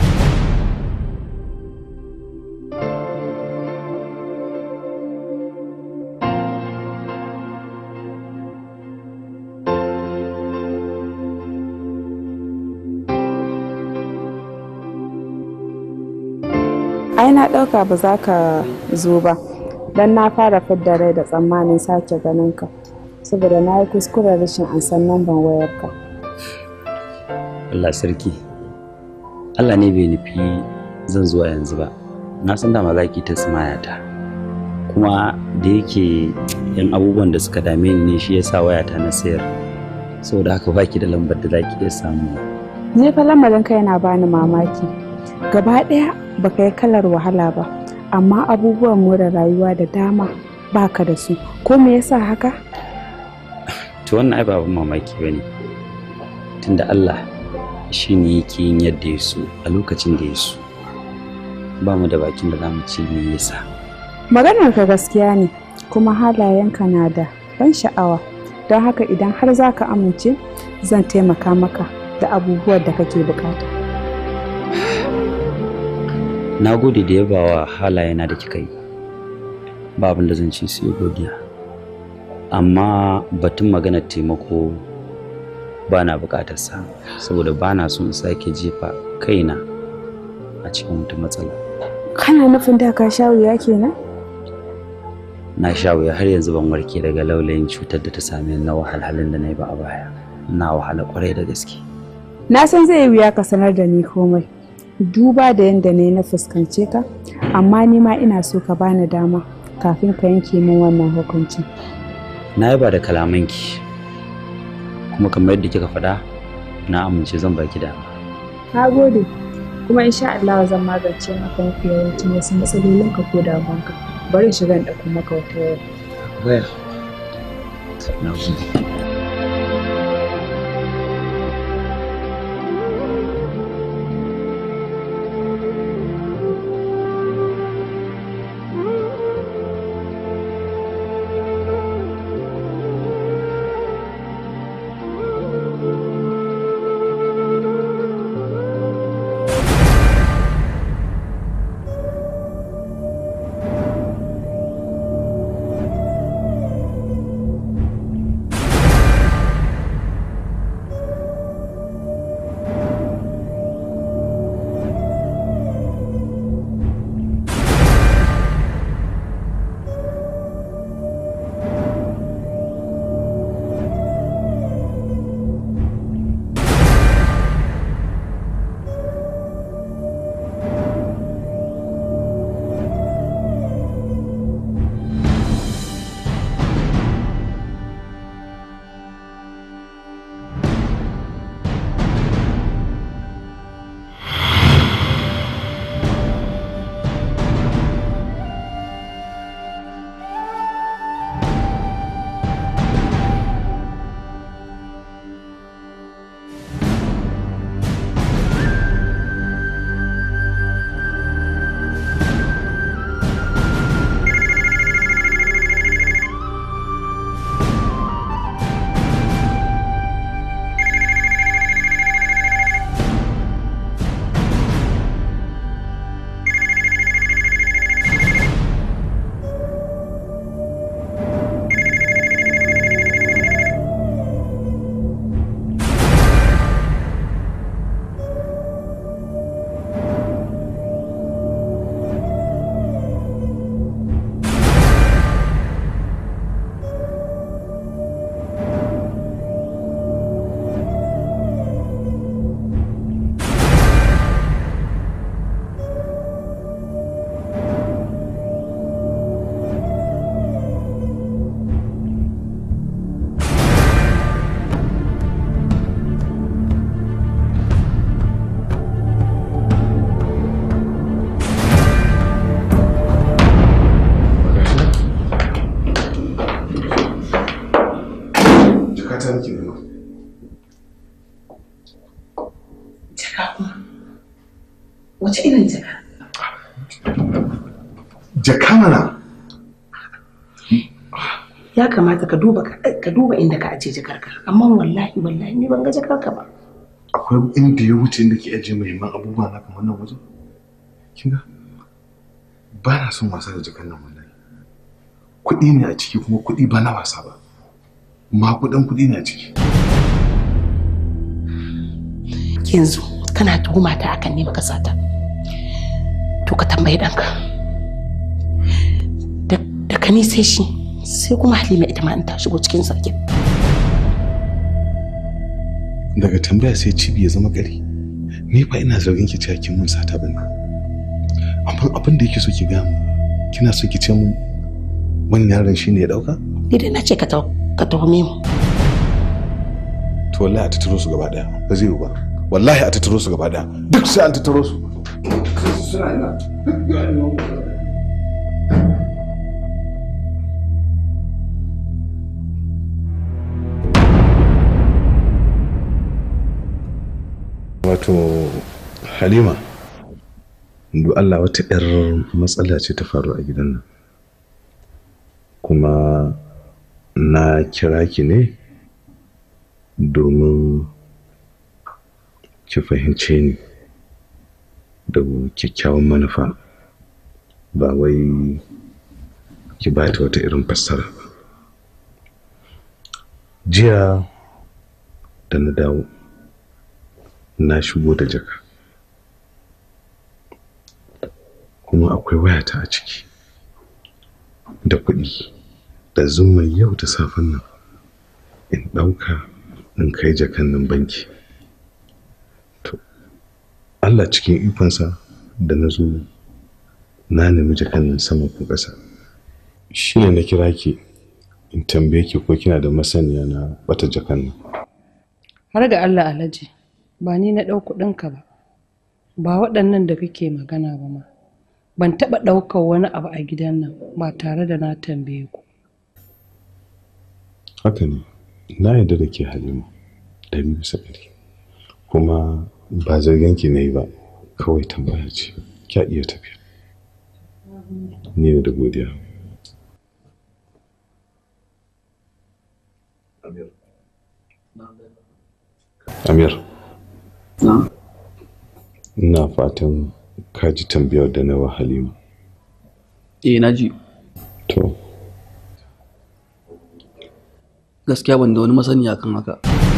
Ai na ɗauka ba za ka zo ba, don na fara fidda rai da tsammanin sake ganin ka. Saboda na yi kuskuren rashin ansan namban wayarka. Allah sarki Allah ne bai nufi zan zuwa yanzu ba na san dama za ki ta ta kuma da yake yan abubuwan da suka dame ni ne shi yasa wayata na sayar saboda haka baki da lambar da za ki iya samu Ni fa lamarin ka yana bani mamaki. Gaba ɗaya baka yi kalar wahala ba, amma abubuwan more rayuwa da dama baka da su. Ko me yasa haka? to wannan ai ba abin mamaki bane tunda Allah shi ne yake yin yadda ya so a lokacin da ya so ba mu da bakin da za mu ce me yasa Maganar ka gaskiya ne, kuma halayenka na da ban sha'awa. Don haka idan har za ka amince, zan taimaka maka da abubuwan da kake bukata. na gode da yabawa halayena da kika yi ba abin da zan ce sai godiya amma batun maganar taimako ba na bukatarsa saboda ba na son in sake jefa kaina a cikin wata matsala Kana nufin da ka sha wuya kenan? na sha wuya har yanzu ban warke daga laulayin cutar da ta same ni na wahalhalun da na yi ba a baya na wahala kwarai da gaske Na san zai yi wuya ka sanar da ni komai. Duba da yadda na yi na fuskance ka, amma ni ma ina so ka bani dama kafin ka yanke min wannan hukuncin. na yaba da kalamanki kuma kamar yadda kika faɗa na amince zan baki dama Na gode, kuma insha Allah zan magance maka mafi yawancin wasu matsalolinka ko damuwanka. Bari in shiga in ɗauko maka wata waya. waya na gode Jakata nake nema. Jaka kuma. Wace irin jaka? Jaka mana. Ya kamata ka duba ka duba inda ka ajiye jakarka. Amma wallahi wallahi ni ban ga jakarka ba. Akwai inda ya wuce inda ke ajiye muhimman abubuwa na kamar nan wajen? Kin ga? Ba na son wasa da jakan nan wallahi. Kuɗi ne a ciki kuma kuɗi ba na wasa ba. Makudan kuɗi ne a ciki. Yanzu kana tuhuma ta akan ne baka sata. To ka tambayi ɗanka. Da da ka ni sai shi sai kuma Halima ita ma in ta shigo cikin sarkin. Daga tambaya sai cibi ya zama gari. Ni fa ina zargin ki cewa kin mun sata bane. Amma abin da yake so ki ga mu kina so ki ce mun wannan yaron shine ya dauka? Ni dai na ce ka ta ka tuhume mu. To wallahi a tattaro su gaba daya. Ba zai yiwu ba. Wallahi a tattaro su gaba daya. Duk sai an tattaro su. Suna ina. Wato Halima, du Allah wata 'yar matsala ce ta faru a gidan nan. Kuma na kira ki ne domin ki fahimce ni da kyakkyawan manufa ba wai ki ba ta wata irin fassara ba. Jiya da na dawo na shigo da jaka kuma akwai wayata a ciki da kuɗi da zumman yau da safen nan in ɗauka in kai jakan nan banki to Allah cikin ikonsa da na zo na nemi jakan nan sama ko ƙasa shi ne na kira ki in tambaye ki ko kina da masaniya na bata jakan nan har ga Allah alhaji ba ni na ɗau kuɗinka ba ba waɗannan da kake magana ba ma ban taɓa ɗaukar wani abu a gidan nan ba tare da na tambaye ku haka ne na yarda da ke halima ɗari bisa ɗari kuma ba zargen ki na yi ba kawai tambaya ce kya iya tafiya ni ne da godiya Amir. Ina fatan ka ji tambayar da na wa Halima. eh na ji To, gaskiya ban da wani masaniya kan haka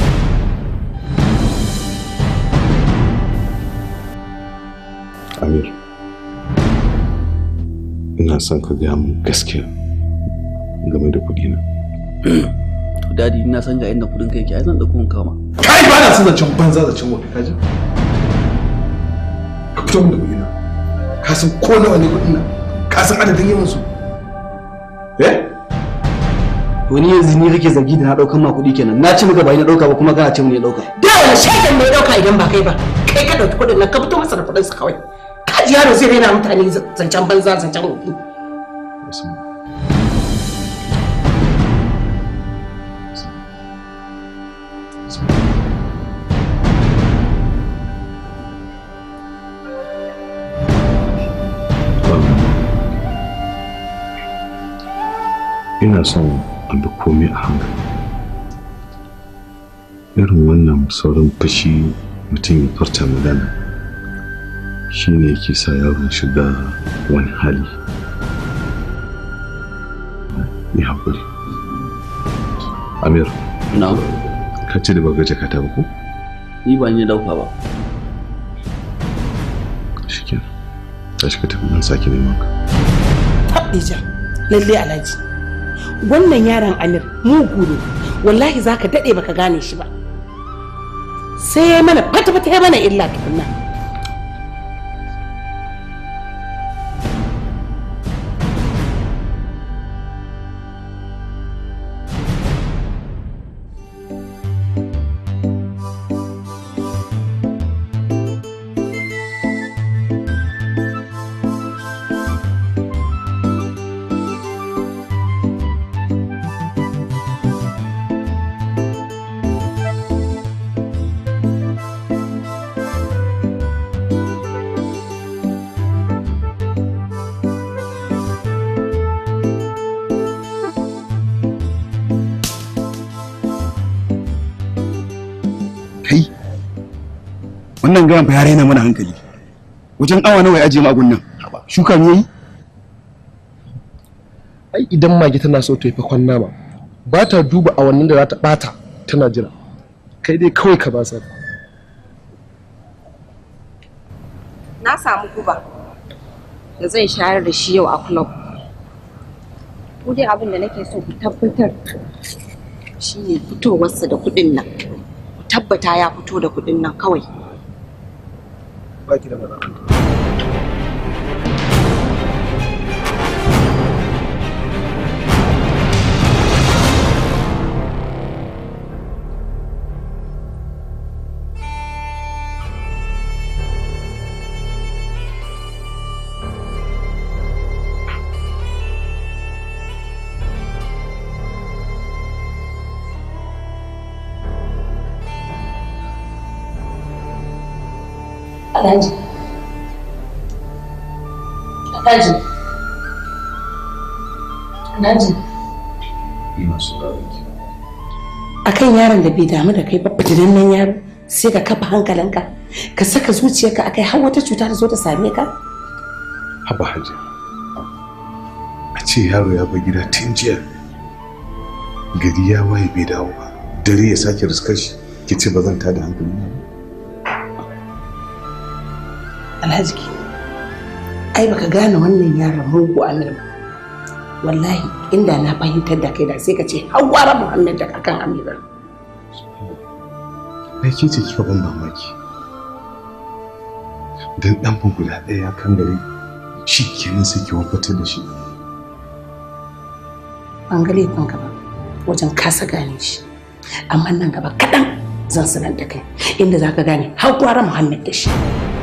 Amir. Ina son ka gaya min gaskiya game da kuɗina. to dadi ina san ga inda kudin kai yake ai zan dauko in kama kai ba na son zancen banza zancen wafi kaji ka fito min da kuɗi na ka san ko nawa ne kuɗin nan ka san adadin yawan su eh wani yanzu ni kake zargi da na daukan ma kuɗi kenan na ci maka ba ni na dauka ba kuma kana ce mun ne dauka da wani shaidan mai dauka idan ba kai ba kai ka dauki kuɗin nan ka fito masa da kuɗin sa kawai ka ji yaro zai raina mutane zancen banza zancen wofi Ina son a bi komai a hankali. Irin wannan saurin fashi mutum ya furta magana shi ne yake sa yaro shiga wani hali. Ya haƙuri. Amir. Na. Ka ce da ba gaje ka ba ko? ni ba ni na dauka ba Shikenan. Tashi ka tafi nan sake neman ka. Haɗija, lalle alhaji. Wannan yaron Amir mugu ne, wallahi za ka daɗe baka gane shi ba. Sai ya mana fata-fata ya mana illa tukunna. kai wannan gayan fa ya raina mana hankali wajen awa nawa ya ajiye mu a gunnan shuka me yayi ai idan mage tana so ta yi fakon nama ba ta duba awannin da za ta bata tana jira kai dai kawai ka basar Na samu guba da zan shayar da shi yau a club. Ku dai abin da nake so ku tabbatar shi ne fitowarsa da kuɗin nan. Ku tabbata ya fito da kuɗin nan kawai. baki da matsala Alhaji. Alhaji. Alhaji. Ina sauraron ki. Akan yaron da bai damu da kai ba fitinannen yaro sai ka kafa hankalinka ka saka zuciyarka akai har wata cuta ta zo ta same ka. Haba Hajji. A ce yaro ya bar gida tun jiya. Gari ya waye bai dawo ba. Dare ya sake riskar shi. Ki ce ba zan tada hankali na ba. Alhaji ai baka gane wannan yaron mugu amir ba wallahi inda na fahimtar da kai da sai ka ce hawara muhammad da kakan amira ai ke ce kika ban mamaki dan dan ban guda ɗaya ya kan gari shi kenan sai ki wafatar da shi ban ga laifin ka ba wajen kasa gane shi amma nan gaba kaɗan zan sanar da kai inda za ka gane hawara muhammad da shi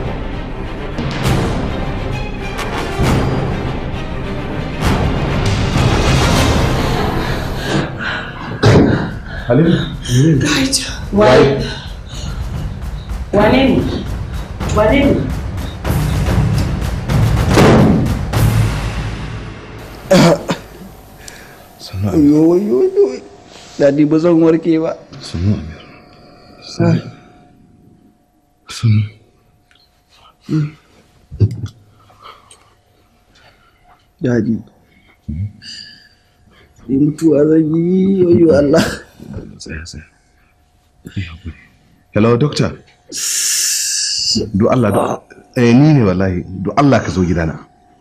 Halima, Waye? Wane ne? Wane ne? Yo yo yo. Dadi ba zan warke ba. Sanu Amir. Sanu. Sanu. Dadi. Ni mutuwa zan yi wayo Allah. Tsaya tsaya. Hello doctor. Do Allah do eh ni ne wallahi do Allah ka zo gidana.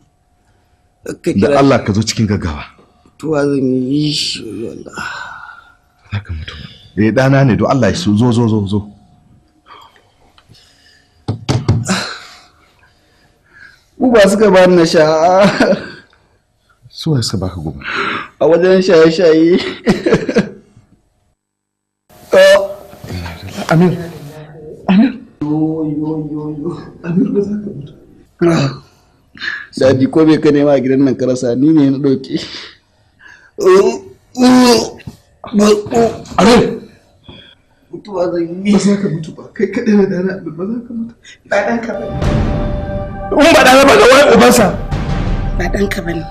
Da Allah ka zo cikin gaggawa. Mutuwa zan yi wayo Allah. Zaka mutu. Eh dana ne do Allah ya so zo zo zo zo. Uba suka ba ni na sha Su waye suka baka gobe? a wajen shaye-shaye. Amir. Amir. Yo yo yo yo. Amir ba za ka mutu. Dadi ko bai ka nema a gidan nan ka rasa ni ne na ɗauke. Amir. Mutuwa zan yi. Ba za ka mutu ba. Kai kaɗai na dana Amir ba za ka mutu. Ba ɗanka ba ne. In ba ɗana ba ga wani ubansa. Ba ɗanka ba ne.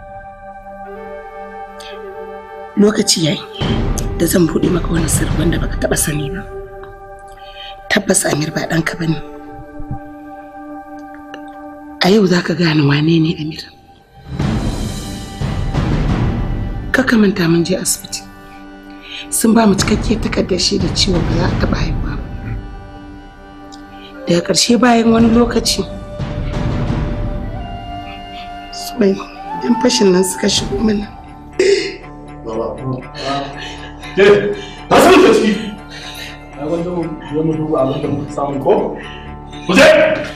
Lokaci yayi da zan buɗe maka wani sirri wanda baka taɓa sani ba. Tabbas Amir ba ɗanka ba ne. A yau za ka gane wane ne Amir. Kaka manta mun je asibiti. Sun ba mu cikakkiyar takardar shaida cewa ba za a taɓa haihuwa ba. Daga ƙarshe bayan wani lokaci, Subai, ‘yan fashin nan suka shigo mana. Ke, ta san ta ciki. Ai wanda mu je mu duba abin da muka samu ko? Ku je.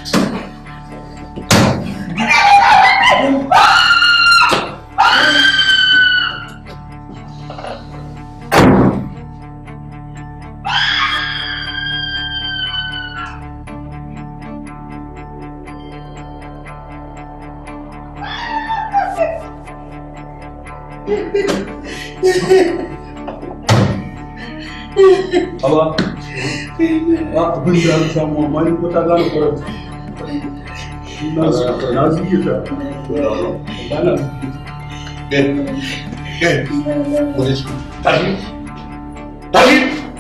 Aba, ba abin da aka samu amma ni ko ta gane kuran. Na na zuke ta. Ba na Gel. Gel. Polis. Tashi. Tashi.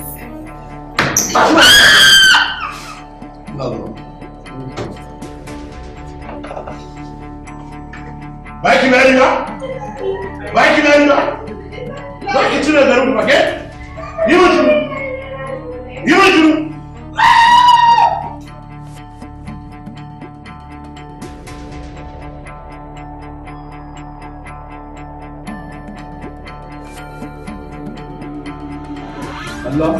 Baki bayani ba? Baki bayani ba? Baki cire garin ba ke? Yi mun shiru. Yi mun shiru. Allah.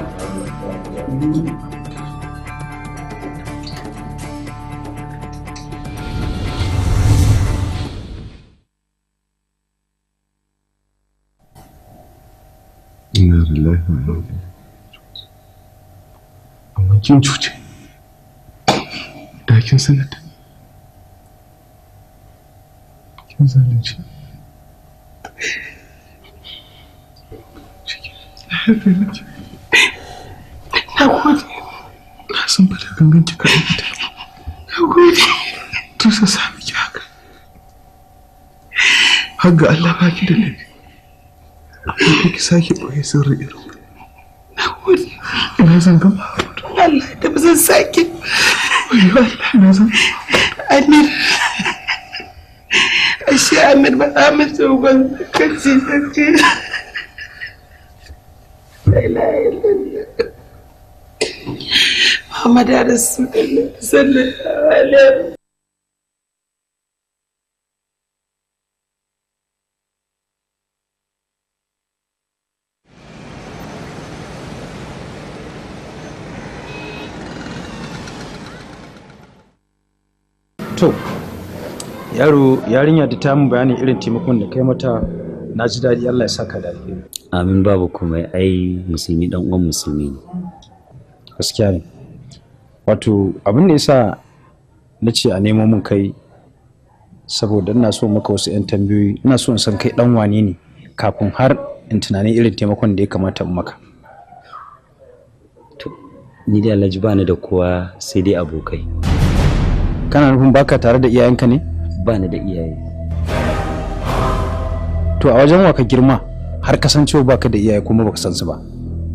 Inna lillahi wa inna ilaihi raji'un. Amma kin cuce. Da kin sanar da ni. Kin zalunci. Na yafe miki. Na gode. Na san ba da gangan kika aikata. Na gode. Tusa sa miki haka. Har ga Allah ba ki da laifi. Amma ki sake ɓoye sirri irin. Na gode. Ina zan gama. Allah da ba zan sake. Wayo Allah ina zan Amir. Ashe Amir ba Amir tsohon kaci kaci. La ilaha illallah. Muhammad Rasulullah sallallahu alaihi to yaro yarinya da ta min bayanin irin taimakon da kai mata na ji daɗi Allah ya saka da alheri amin babu komai ai musulmi dan uwan musulmi ne gaskiya ne wato abin da yasa na ce a nemo min kai saboda ina so maka wasu 'yan tambayoyi ina so in san kai dan wane ne kafin har in tunanin irin taimakon da ya kamata in maka ni da alhaji bani da kowa sai dai abokai kana nufin baka tare da iyayenka ne bani da iyaye to a wajen wa ka girma har kasancewa baka da iyaye kuma baka san su ba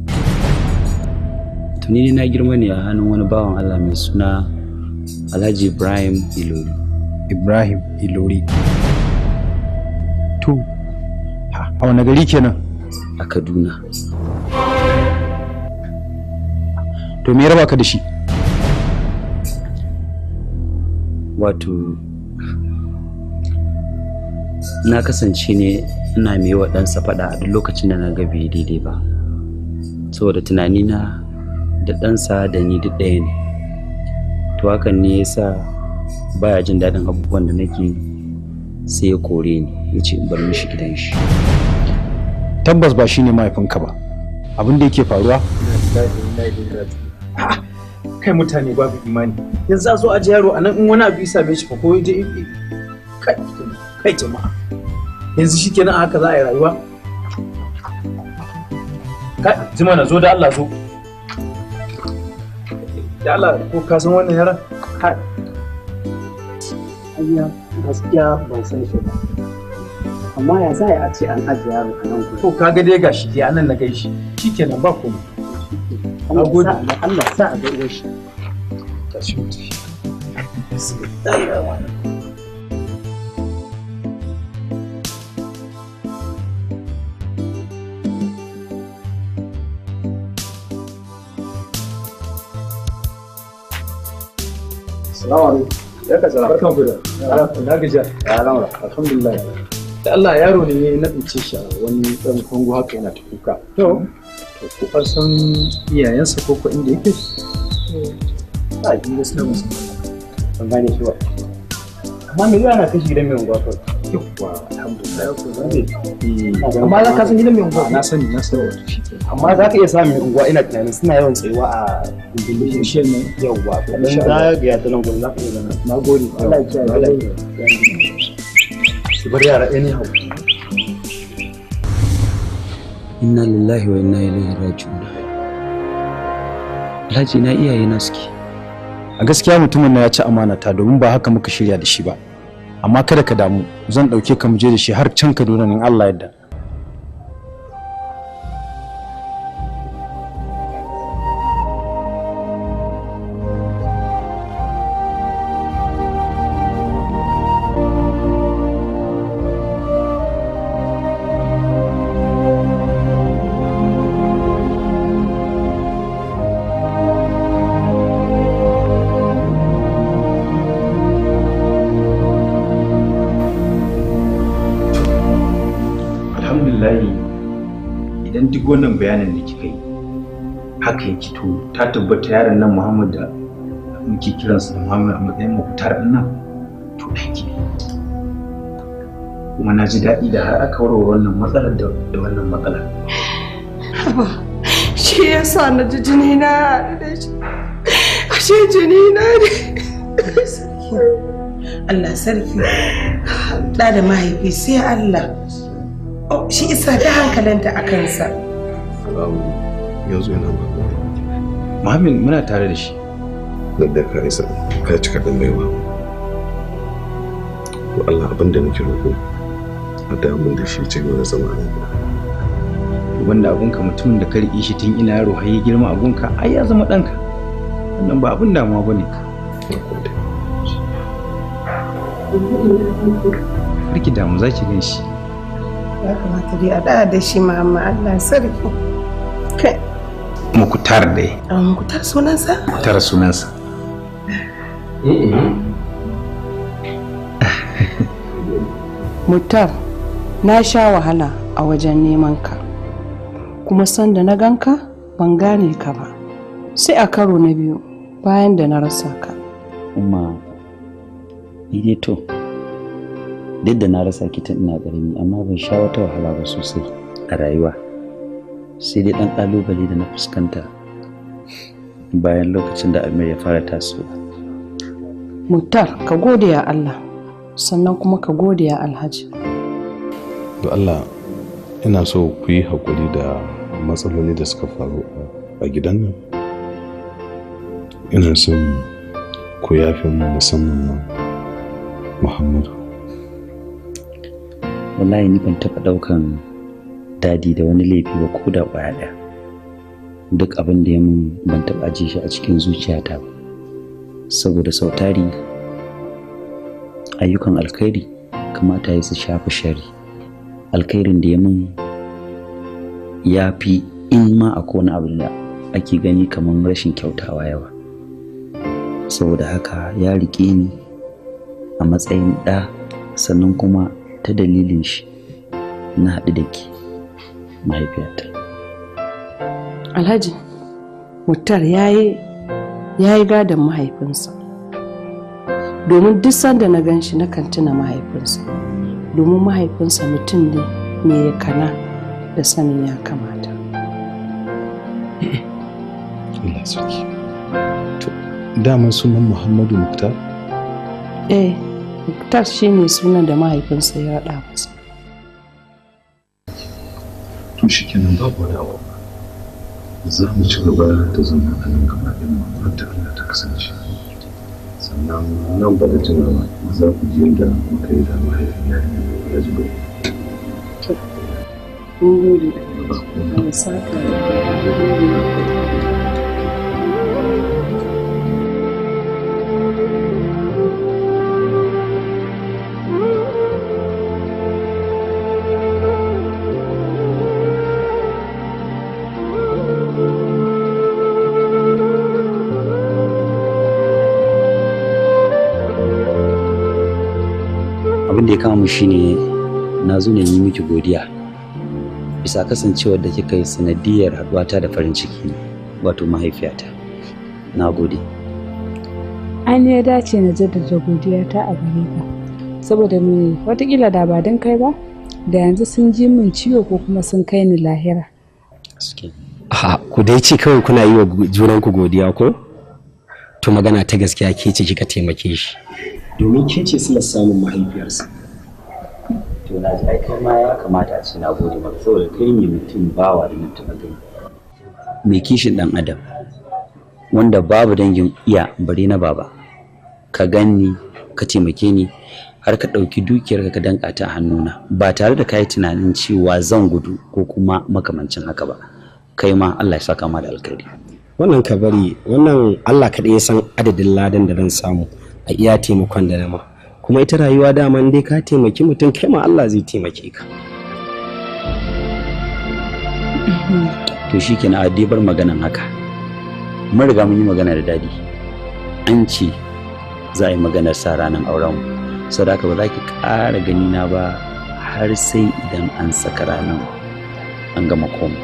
tuni na girma ne a hannun wani bawan Allah mai suna Alhaji Ibrahim Ilori Ibrahim Ilori to ha, a wani gari kenan a Kaduna to me ya raba ka da shi wato na kasance ne ina mai wa ɗansa faɗa a duk lokacin da na ga bai daidai ba saboda tunanina da ɗansa da ni duk ɗaya ne to hakan ne ya sa baya jin daɗin abubuwan da nake sai ya kore ni ya ce in bar mishi gidan shi tabbas ba shine mahaifinka ba abin da yake faruwa kai mutane babu imani yanzu a zo a ji yaro a nan in wani abu ya same shi fa ko ya je kai kai jama'a yanzu shi kenan a haka za a yi rayuwa kai jima na zo da Allah zo da Allah ko ka san wannan yaran kai Hanya gaskiya ban san shi ba. Amma ya za a ce an ajiye yaro a nan gudu. to kaga dai gashi dai anan na gaishe shikenan ba komai Allah sa a ga Allah sa a ga uwar shi. tashi mutu Assalamu alaikum. Ya ka sala. Barkan ku da. Na gajiya. Ya lamura. Alhamdulillah. Da Allah yaro ne na tsince shi a wani ɗan kongo haka yana ta kuka. To. To ko an san iyayensa ko ko inda yake? A ji gaskiya ba san. Ban gane shi ba. Amma me yana kashi gidan mai unguwa kawai. Yawwa alhamdulillah. Amma za ka san gidan mai unguwa? Na sani na sani wato shi. Amma za ka iya samun mai unguwa ina tunanin suna yawan tsayuwa a gundun bishiyar nan. Yawwa. Dan Insha za Allah. ga ya ta nan gurin za ka iya gana. Na gode. Allah ya kiyaye. Allah ya kiyaye. Su bar yara anyhow. inna lillahi wa inna ilaihi raji'un Alhaji na iyaye na suke a gaskiya mutumin na ya ci amana ta domin ba haka muka shirya da shi ba amma kada ka damu zan ɗauke ka mu je da shi har can Kaduna in Allah yadda alhamdulillahi idan duk wannan bayanin da kika yi haka yake to ta tabbata yaron nan muhammad da muke kiransa da muhammad a matsayin mafitar ɗin nan to ɗanki ne kuma na ji daɗi da har aka warware wannan matsalar da da wannan matsalar Haba, shi yasa na ji jini na haɗu da shi. Ashe jini na ne. Allah sarki ɗa da mahaifi sai Allah Oh, shi isa ta hankalinta a kansa yanzu yana ba Muhammad muna tare da shi da ka isa ka cika ɗan baiwa to Allah abin da nake roƙo a da mun da shi ci gaba da zama a nan wanda abunka mutumin da ka riƙe shi tun ina yaro har ya girma abunka ai ya zama ɗanka wannan ba abun damuwa bane Karki damu za ki gan shi ya kamata dai a ɗaya da shi mama Allah sarki kai mukutar dai an mukutar sunansa mukutar sunansa Mutar, na sha wahala a wajen neman ka. Kuma sanda na ganka ban gane ka ba. Sai a karo na biyu bayan da na rasa ka. umma ni dai to duk da na rasa ki tun ina ƙarami amma ban sha wata wahala ba sosai a rayuwa sai dai ɗan ƙalubale da na fuskanta bayan lokacin da amir ya fara tasowa Muktar ka gode ya Allah sannan kuma ka gode ya Alhaji. da Allah ina so ku yi haƙuri da matsaloli da suka faru a gidan nan ina son ku yafe mu musamman ma Muhammadu wallahi ni ban taɓa ɗaukan dadi da wani laifi ba ko da ƙwaya ɗaya duk abin da ya mun ban taɓa ajiye shi a cikin zuciyata ba saboda sau tari ayyukan alkhairi kamata ya su shafi shari alkhairin da ya mun ya fi in ma a wani abu da ake gani kamar rashin kyautawa yawa saboda haka ya riƙe ni a matsayin ɗa sannan kuma ta dalilin shi na haɗu da ke mahaifiyata Alhaji, Muktar ya yi gadon mahaifinsa. Domin duk sanda na gan shi nakan tuna mahaifinsa. Domin mahaifinsa mutum ne mai kana da sanin ya kamata. Allah sarki to dama sunan Muhammadu Muktar Eh, Muktar shi ne sunan da mahaifinsa ya raɗa masa. to shi kenan babu wani abu za mu ci gaba da zama a nan gaba ɗin mu har da Allah ta kasance sannan nan ba da jimawa za ku ji yadda muka yi da mahaifin yarinya ya ji bai Mun gode. Allah saka da abin da ya kama mu shine na zo ne yi miki godiya bisa kasancewar da kika yi sanadiyar haɗuwata da farin ciki wato mahaifiyata na gode an ya dace na jaddada godiyata a gare ka saboda me watakila da ba don kai ba da yanzu sun ji min ciwo ko kuma sun kai ni lahira Ha, ku dai ce kawai kuna yi wa junanku godiya ko? To magana ta gaskiya ke ce kika taimake shi. Domin ke ce suna samun mahaifiyarsa. to na ji ai kai ma ya kamata a ce na gode maka saboda kai ne mutum bawa da mutum a gani mai kishin dan adam wanda babu dangin iya bare na baba ka ganni ka taimake ni har ka ɗauki dukiyar ka danka ta a hannuna ba tare da kayi tunanin cewa zan gudu ko kuma makamancin haka ba kai ma Allah ya saka ma da alkhairi Wannan ka bari, wannan Allah kaɗai ya san adadin ladan da zan samu a iya taimakon da nama. Kuma ita rayuwa dama in dai ka taimaki mutum kai ma Allah zai taimake ka. to shi ke na bar maganan haka mun riga mun yi magana da dadi an ce za a yi maganar sa ranar auren mu saboda haka ba za ki ƙara gani na ba har sai idan an saka ranar an gama komai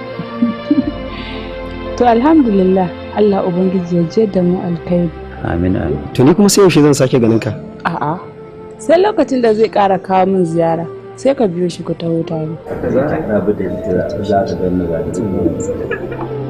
to alhamdulillah Allah ubangiji ya je da mu alkhairi amin amin To ni kuma sai yaushe zan sake ganin ka? a'a sai lokacin da zai ƙara kawo min ziyara sai ka biyo shi ku taho tare za a rabu da ita za ta ganna ba da